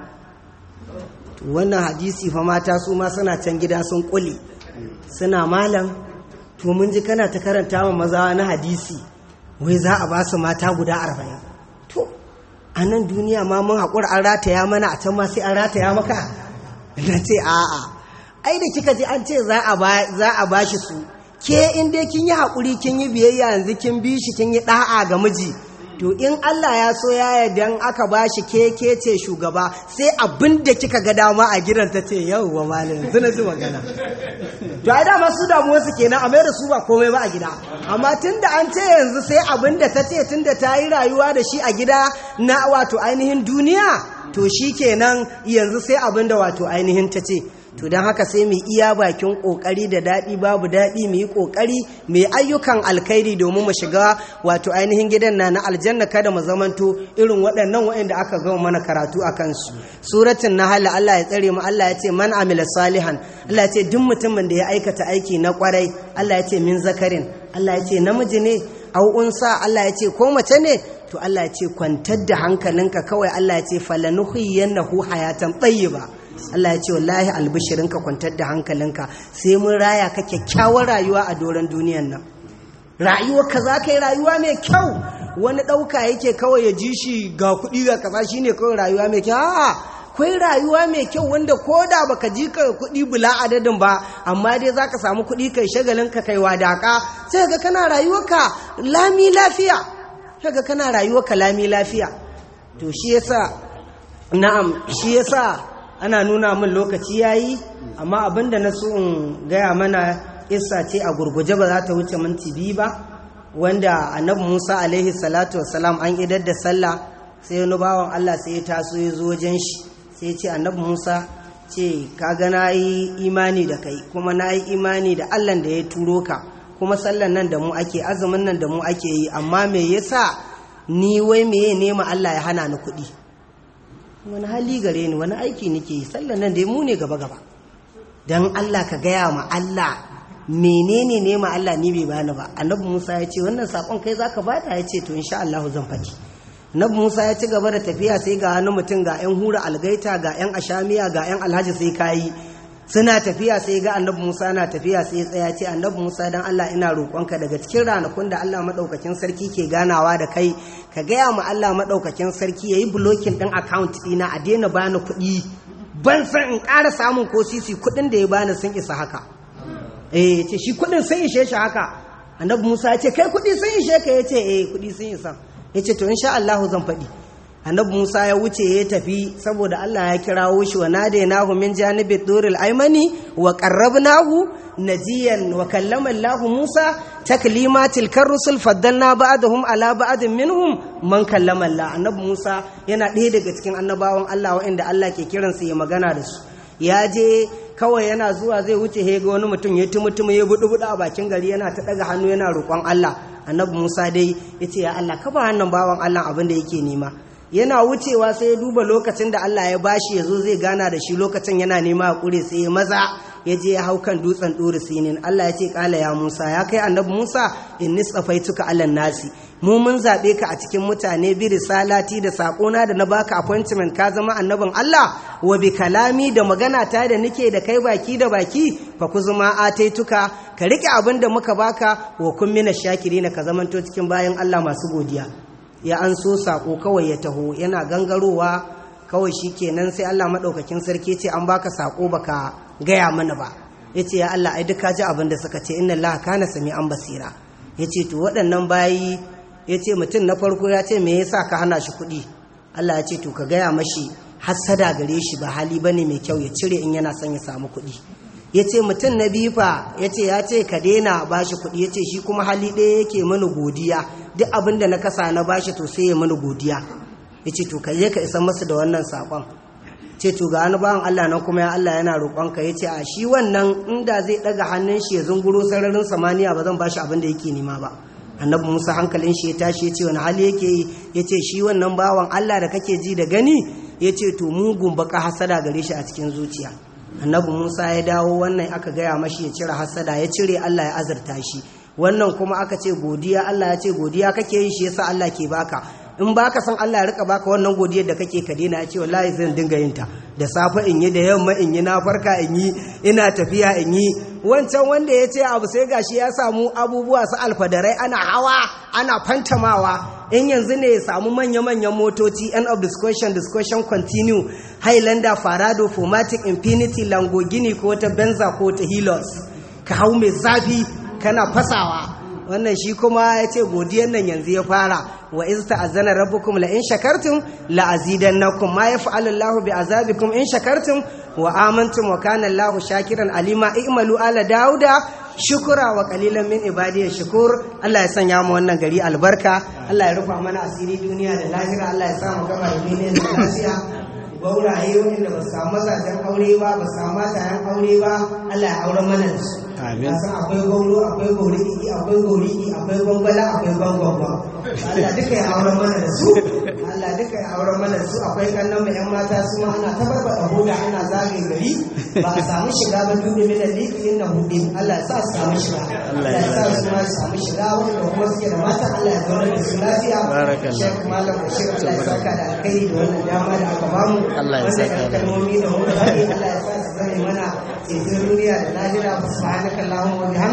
to wannan hadisi fa mata su ma suna can gida sun kule suna malam to mun ji kana ta karanta wa maza na hadisi wai za a ba su mata guda arba'in to a nan duniya ma mun haƙura an rataya mana a can ma sai an rataya maka na ce a'a ai da kika ji an ce za a ba shi su ke in dai kin yi haƙuri kin yi biyayya yanzu kin bi shi kin yi ɗa'a ga miji to in Allah ya so ya yarda aka ba shi ke ke ce shugaba sai abin da kika ga dama a gidan ta ce yau wa malam yanzu na ji magana to ai dama su damuwar su kenan a da su ba komai ba a gida amma tunda an ce yanzu sai abin da ta ce tunda ta yi rayuwa da shi a gida na wato ainihin duniya to shi kenan yanzu sai abin da wato ainihin ta ce to don haka sai mu iya bakin kokari da daɗi babu daɗi mu yi kokari mu yi ayyukan alkhairi domin mu shiga wato ainihin gidan na na aljanna kada mu zamanto irin waɗannan waɗanda aka gama mana karatu a kansu suratin nahl Allah ya tsare mu Allah ya ce man amila salihan Allah ya ce duk mutumin da ya aikata aiki na kwarai Allah ya ce min zakarin Allah ya ce namiji ne au unsa Allah ya ce ko mace ne to Allah ya ce kwantar da hankalinka kawai Allah ya ce falanuhiyannahu hayatan tayyiba Allah ya ce wallahi albishirinka kwantar da hankalinka sai mun raya ka kyakkyawar rayuwa a doron duniyan nan rayuwarka za ka yi rayuwa mai kyau wani ɗauka yake kawai ya ji shi ga kuɗi ga kaza shine kawai rayuwa mai kyau a'a akwai rayuwa mai kyau wanda ko da baka ji ka kuɗi bula adadin ba amma dai za ka samu kuɗi kai shagalin ka kai wadaka sai ga kana rayuwarka lami lafiya sai ga kana rayuwarka lami lafiya to shi yasa na'am shi yasa ana nuna min lokaci yayi amma abinda na so in gaya mana isa ce a gurguje ba za ta wuce minti biyu ba wanda annabi Musa alaihi salatu wassalam an idar da sallah sai wani bawan Allah sai ya taso ya zo wajen shi sai ce annabi musa ce kaga na yi imani da kai kuma na yi imani da allah da ya turo ka kuma sallan nan da mu ake azumin nan da mu ake yi amma me yasa ni wai meye nema allah ya hana ni kuɗi wani hali gare ni wani aiki nake yi sallan nan dai mu ne gaba gaba don allah ka gaya ma allah menene nema allah ni bai bani ba annabi musa ya ce wannan sakon kai zaka bada ya ce to insha allahu zan faɗi nabi musa ya ci gaba da tafiya sai ga wani mutum ga 'yan hura algaita ga 'yan ashamiya ga 'yan alhaji sai kayi suna tafiya sai ga annabi musa na tafiya sai ya tsaya ce annabi musa dan allah ina roƙonka daga cikin ranakun da allah maɗaukakin sarki ke ganawa da kai ka gaya ma allah maɗaukakin sarki ya yi bulokin ɗin account ɗina a daina bani kuɗi ban san in ƙara samun ko sisi kuɗin da ya bani sun isa haka eh ce shi kuɗin sun ishe shi haka annabi musa ya ce kai kuɗi sun ishe ka ya ce eh kuɗi sun isa ya ce to insha Allahu zan faɗi annabi Musa ya wuce ya tafi saboda Allah ya kirawo shi wa nadainahu min janibi duril aymani wa qarrabnahu najiyan wa kallama Allah Musa taklimatil karusul faddalna ba'dahum ala ba'din minhum man kallama Allah annabi Musa yana ɗaya daga cikin annabawan Allah waɗanda Allah ke kiransa ya magana da su ya je kawai yana zuwa zai wuce he ga wani mutum ya tumutumu ya budu budu a bakin gari yana ta daga hannu yana roƙon Allah annabi Musa dai ya ce ya Allah ka ba wannan bawan Allah abin da yake nema yana wucewa sai ya duba lokacin da Allah ya bashi ya zo zai gana da shi lokacin yana nema a kure sai ya maza ya je ya hau kan dutsen ɗori sinin Allah ya ce kala ya Musa ya kai annabi Musa in nisfaituka alan nasi mu mun zaɓe ka a cikin mutane bi risalati da saƙona da na baka appointment ka zama annabin Allah wa bi kalami da magana ta da nake da kai baki da baki fa ku zuma ataituka ka rike abin da muka baka wa kun mina shakirina ka zamanto cikin bayan Allah masu godiya ya an so saƙo kawai ya taho yana gangarowa kawai shi kenan sai Allah maɗaukakin sarki ce an baka saƙo baka gaya mana ba ya ce ya Allah ai duka ji abin da suka ce inna Allah kana sami an basira ya ce to waɗannan bayi ya ce mutum na farko ya ce me yasa ka hana shi kuɗi Allah ya ce to ka gaya mashi hassada gare shi ba hali bane mai kyau ya cire in yana son ya samu kuɗi ya ce mutum na biyu fa ya ce ya ce ka daina bashi kuɗi ya ce shi kuma hali ɗaya yake mana godiya duk abin da na kasa na bashi to sai ya mana godiya ya ce to ka je ka isa masu da wannan saƙon ce to ga wani bawan Allah nan kuma ya Allah yana roƙonka ya ce a shi wannan inda zai ɗaga hannun shi ya zunguro sararin samaniya ba zan bashi abin da yake nema ba annabi musa hankalin shi ya tashi ya ce wani hali yake yi ya ce shi wannan bawan Allah da kake ji da gani ya ce to mugun baka hasada gare shi a cikin zuciya annabi musa ya dawo wannan aka gaya mashi ya cire hasada ya cire Allah ya azurta shi wannan kuma aka ce godiya Allah ya ce godiya kake yi shi yasa Allah ke baka in baka san Allah ya rika baka wannan godiyar da kake ka daina ya ce wallahi zan dinga yin ta da safe in yi da yamma in yi na farka in yi ina tafiya in yi wancan wanda ya ce abu sai gashi ya samu abubuwa su alfadarai ana hawa ana fantamawa in yanzu ne ya samu manya-manyan motoci end of discussion discussion continue highlander farado formatic infinity lamborghini ko ta benza ko ta hilos ka hau mai zafi kana fasawa wannan shi kuma ya ce godiyar nan yanzu ya fara wa iz ta'azzana rabbukum la in shakartum la azidannakum ma yaf'alu Allahu bi azabikum in shakartum wa amantum wa kana Allahu shakiran alima i'malu ala dauda shukura wa qalilan min ibadiy shukur Allah ya sanya mu wannan gari albarka Allah ya rufa mana asiri duniya da lahira Allah ya sa mu gaba da duniya da lafiya gauraye wanda ba su samu mazajen aure ba ba su samu matayen aure ba Allah ya aure mana da su Amin. san akwai gauro akwai gauriki akwai gauriki akwai gwangwala akwai gwangwangwa Allah duka ya aure mana da su Allah duka ya aure mana da su akwai kannan mu yan mata su ma ana tabbata hoda ana zagaye gari ba a samu shiga ba duk da minan likin na hudu Allah ya sa su samu shiga Allah ya sa su ma su samu shiga wanda kuma suke da mata Allah ya zauna da su lafiya Barakallah. Sheikh Malam Bashir Allah ya saka da alkhairi da wannan dama da aka bamu Allah ya saka da kalmomi da muka faɗi Allah ya sa su zame mana ceton duniya da lahira subhanaka allahumma wa bihamdik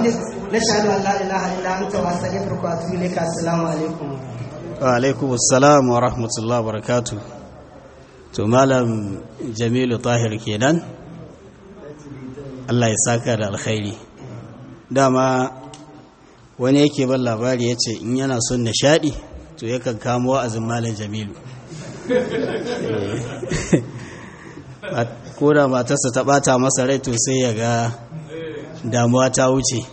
nashhadu an la ilaha illa anta wa astaghfiruka wa atubu ilayka assalamu alaikum wa alaikum assalam wa rahmatullahi wa barakatuh to malam jamilu tahir kenan Allah ya saka da alkhairi dama wani yake ban labari ya ce in yana son nishadi to yakan kamo wa'azin malam jamilu ko da matarsa ta bata masa rai to sai ya ga damuwa ta wuce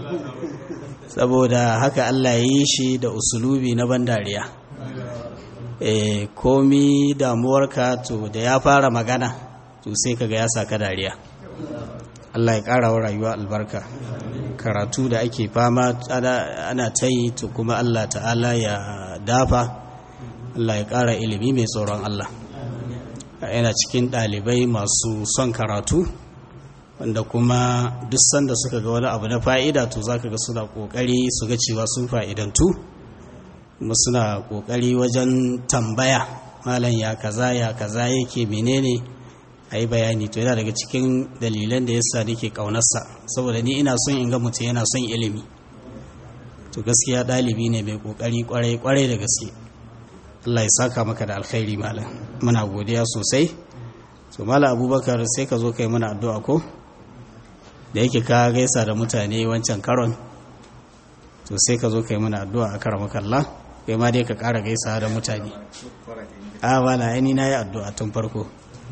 saboda haka Allah ya yi shi da usulubi na ban dariya e, komi damuwarka to da ya fara magana to sai kaga ya saka dariya Allah ya ƙara wa rayuwa albarka karatu da ake fama ana ta yi to kuma Allah ta'ala ya dafa Allah ya ƙara ilimi mai tsoron Allah yana cikin ɗalibai masu son karatu wanda kuma duk sanda suka ga wani abu na fa'ida to za ka ga suna ƙoƙari su ga cewa sun fa'idantu kuma suna ƙoƙari wajen tambaya malam ya kaza ya kaza yake menene a yi bayani to yana daga cikin dalilan da yasa nake ƙaunarsa saboda ni ina son in ga mutum yana son ilimi to gaskiya ɗalibi ne mai ƙoƙari ƙwarai-ƙwarai da gaske Allah ya saka maka da alkhairi malam muna godiya sosai to malam abubakar sai ka zo kai mana addu'a ko da yake ka gaisa da mutane wancan karon to sai ka zo kai mana addu'a a karamakalla kai ma dai ka ƙara gaisa da mutane a wala aini na yi addu'a tun farko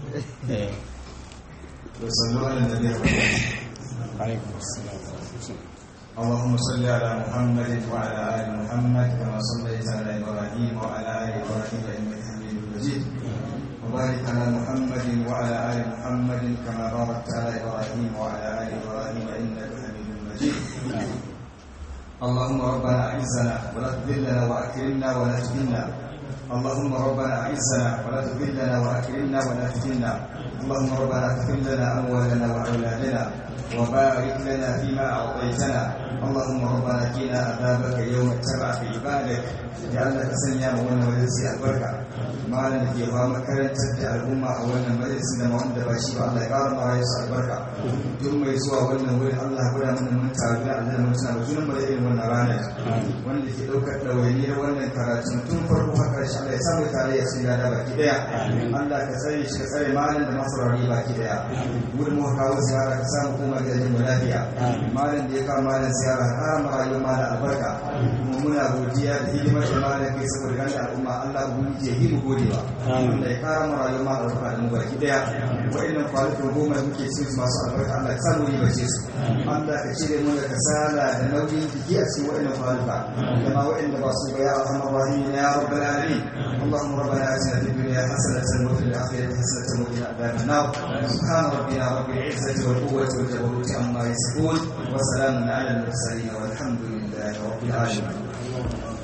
اللهم صل على محمد وعلى ال محمد كما صليت على ابراهيم وعلى ال ابراهيم انك حميد مجيد وبارك على محمد وعلى ال محمد كما باركت على ابراهيم وعلى ال ابراهيم انك حميد مجيد اللهم ربنا اعزنا ولا تذلنا واكرمنا ولا تهنا اللهم ربنا اعزنا ولا تذلنا واكرمنا ولا تهنا اللهم ربنا اغفر لنا اموالنا واولادنا وبارك لنا فيما اعطيتنا اللهم ربنا قنا عذابك يوم تبع في عبادك جعلنا سنيا وانا وجزي البركه malam da ke ba makarantar da al'umma a wannan majalisin da wanda ba shi ba Allah ya ƙara mara yasu albarka duk mai zuwa wannan wurin Allah ya gwada mana mun taru da Allah mun tana junan mu da irin wannan ranar wanda ke ɗaukar ɗawainiyar wannan karatu tun farko har ƙarshe Allah ya samu tare ya sun gada baki ɗaya Allah ka tsare shi ka tsare malam da masaurari baki ɗaya wurin mu kawo ziyara ka samu kuma gidajen mu lafiya malam da ya kawo malam ziyara har ma rayuwar malam albarka kuma muna godiya da hidimar da malam kai saboda ganin al'umma Allah ubangiji ya yi mu godewa Allah ya kara mu rayuwar ma albarka da mu baki daya wa'annan kwalitin goma da muke cin masu albarka Allah ya samu riba ce su Allah ka cire mu da kasala da nauyin jiki a cikin wa'annan kwalita da ma wa'anda ba su ga ya arhamar rahim ya rabbal alamin اللهم ربنا اتنا في الدنيا حسنه وفي الاخره حسنه وقنا عذاب النار سبحان ربنا رب العزه والقوه والجبروت عما يصفون وسلام على المرسلين والحمد لله رب العالمين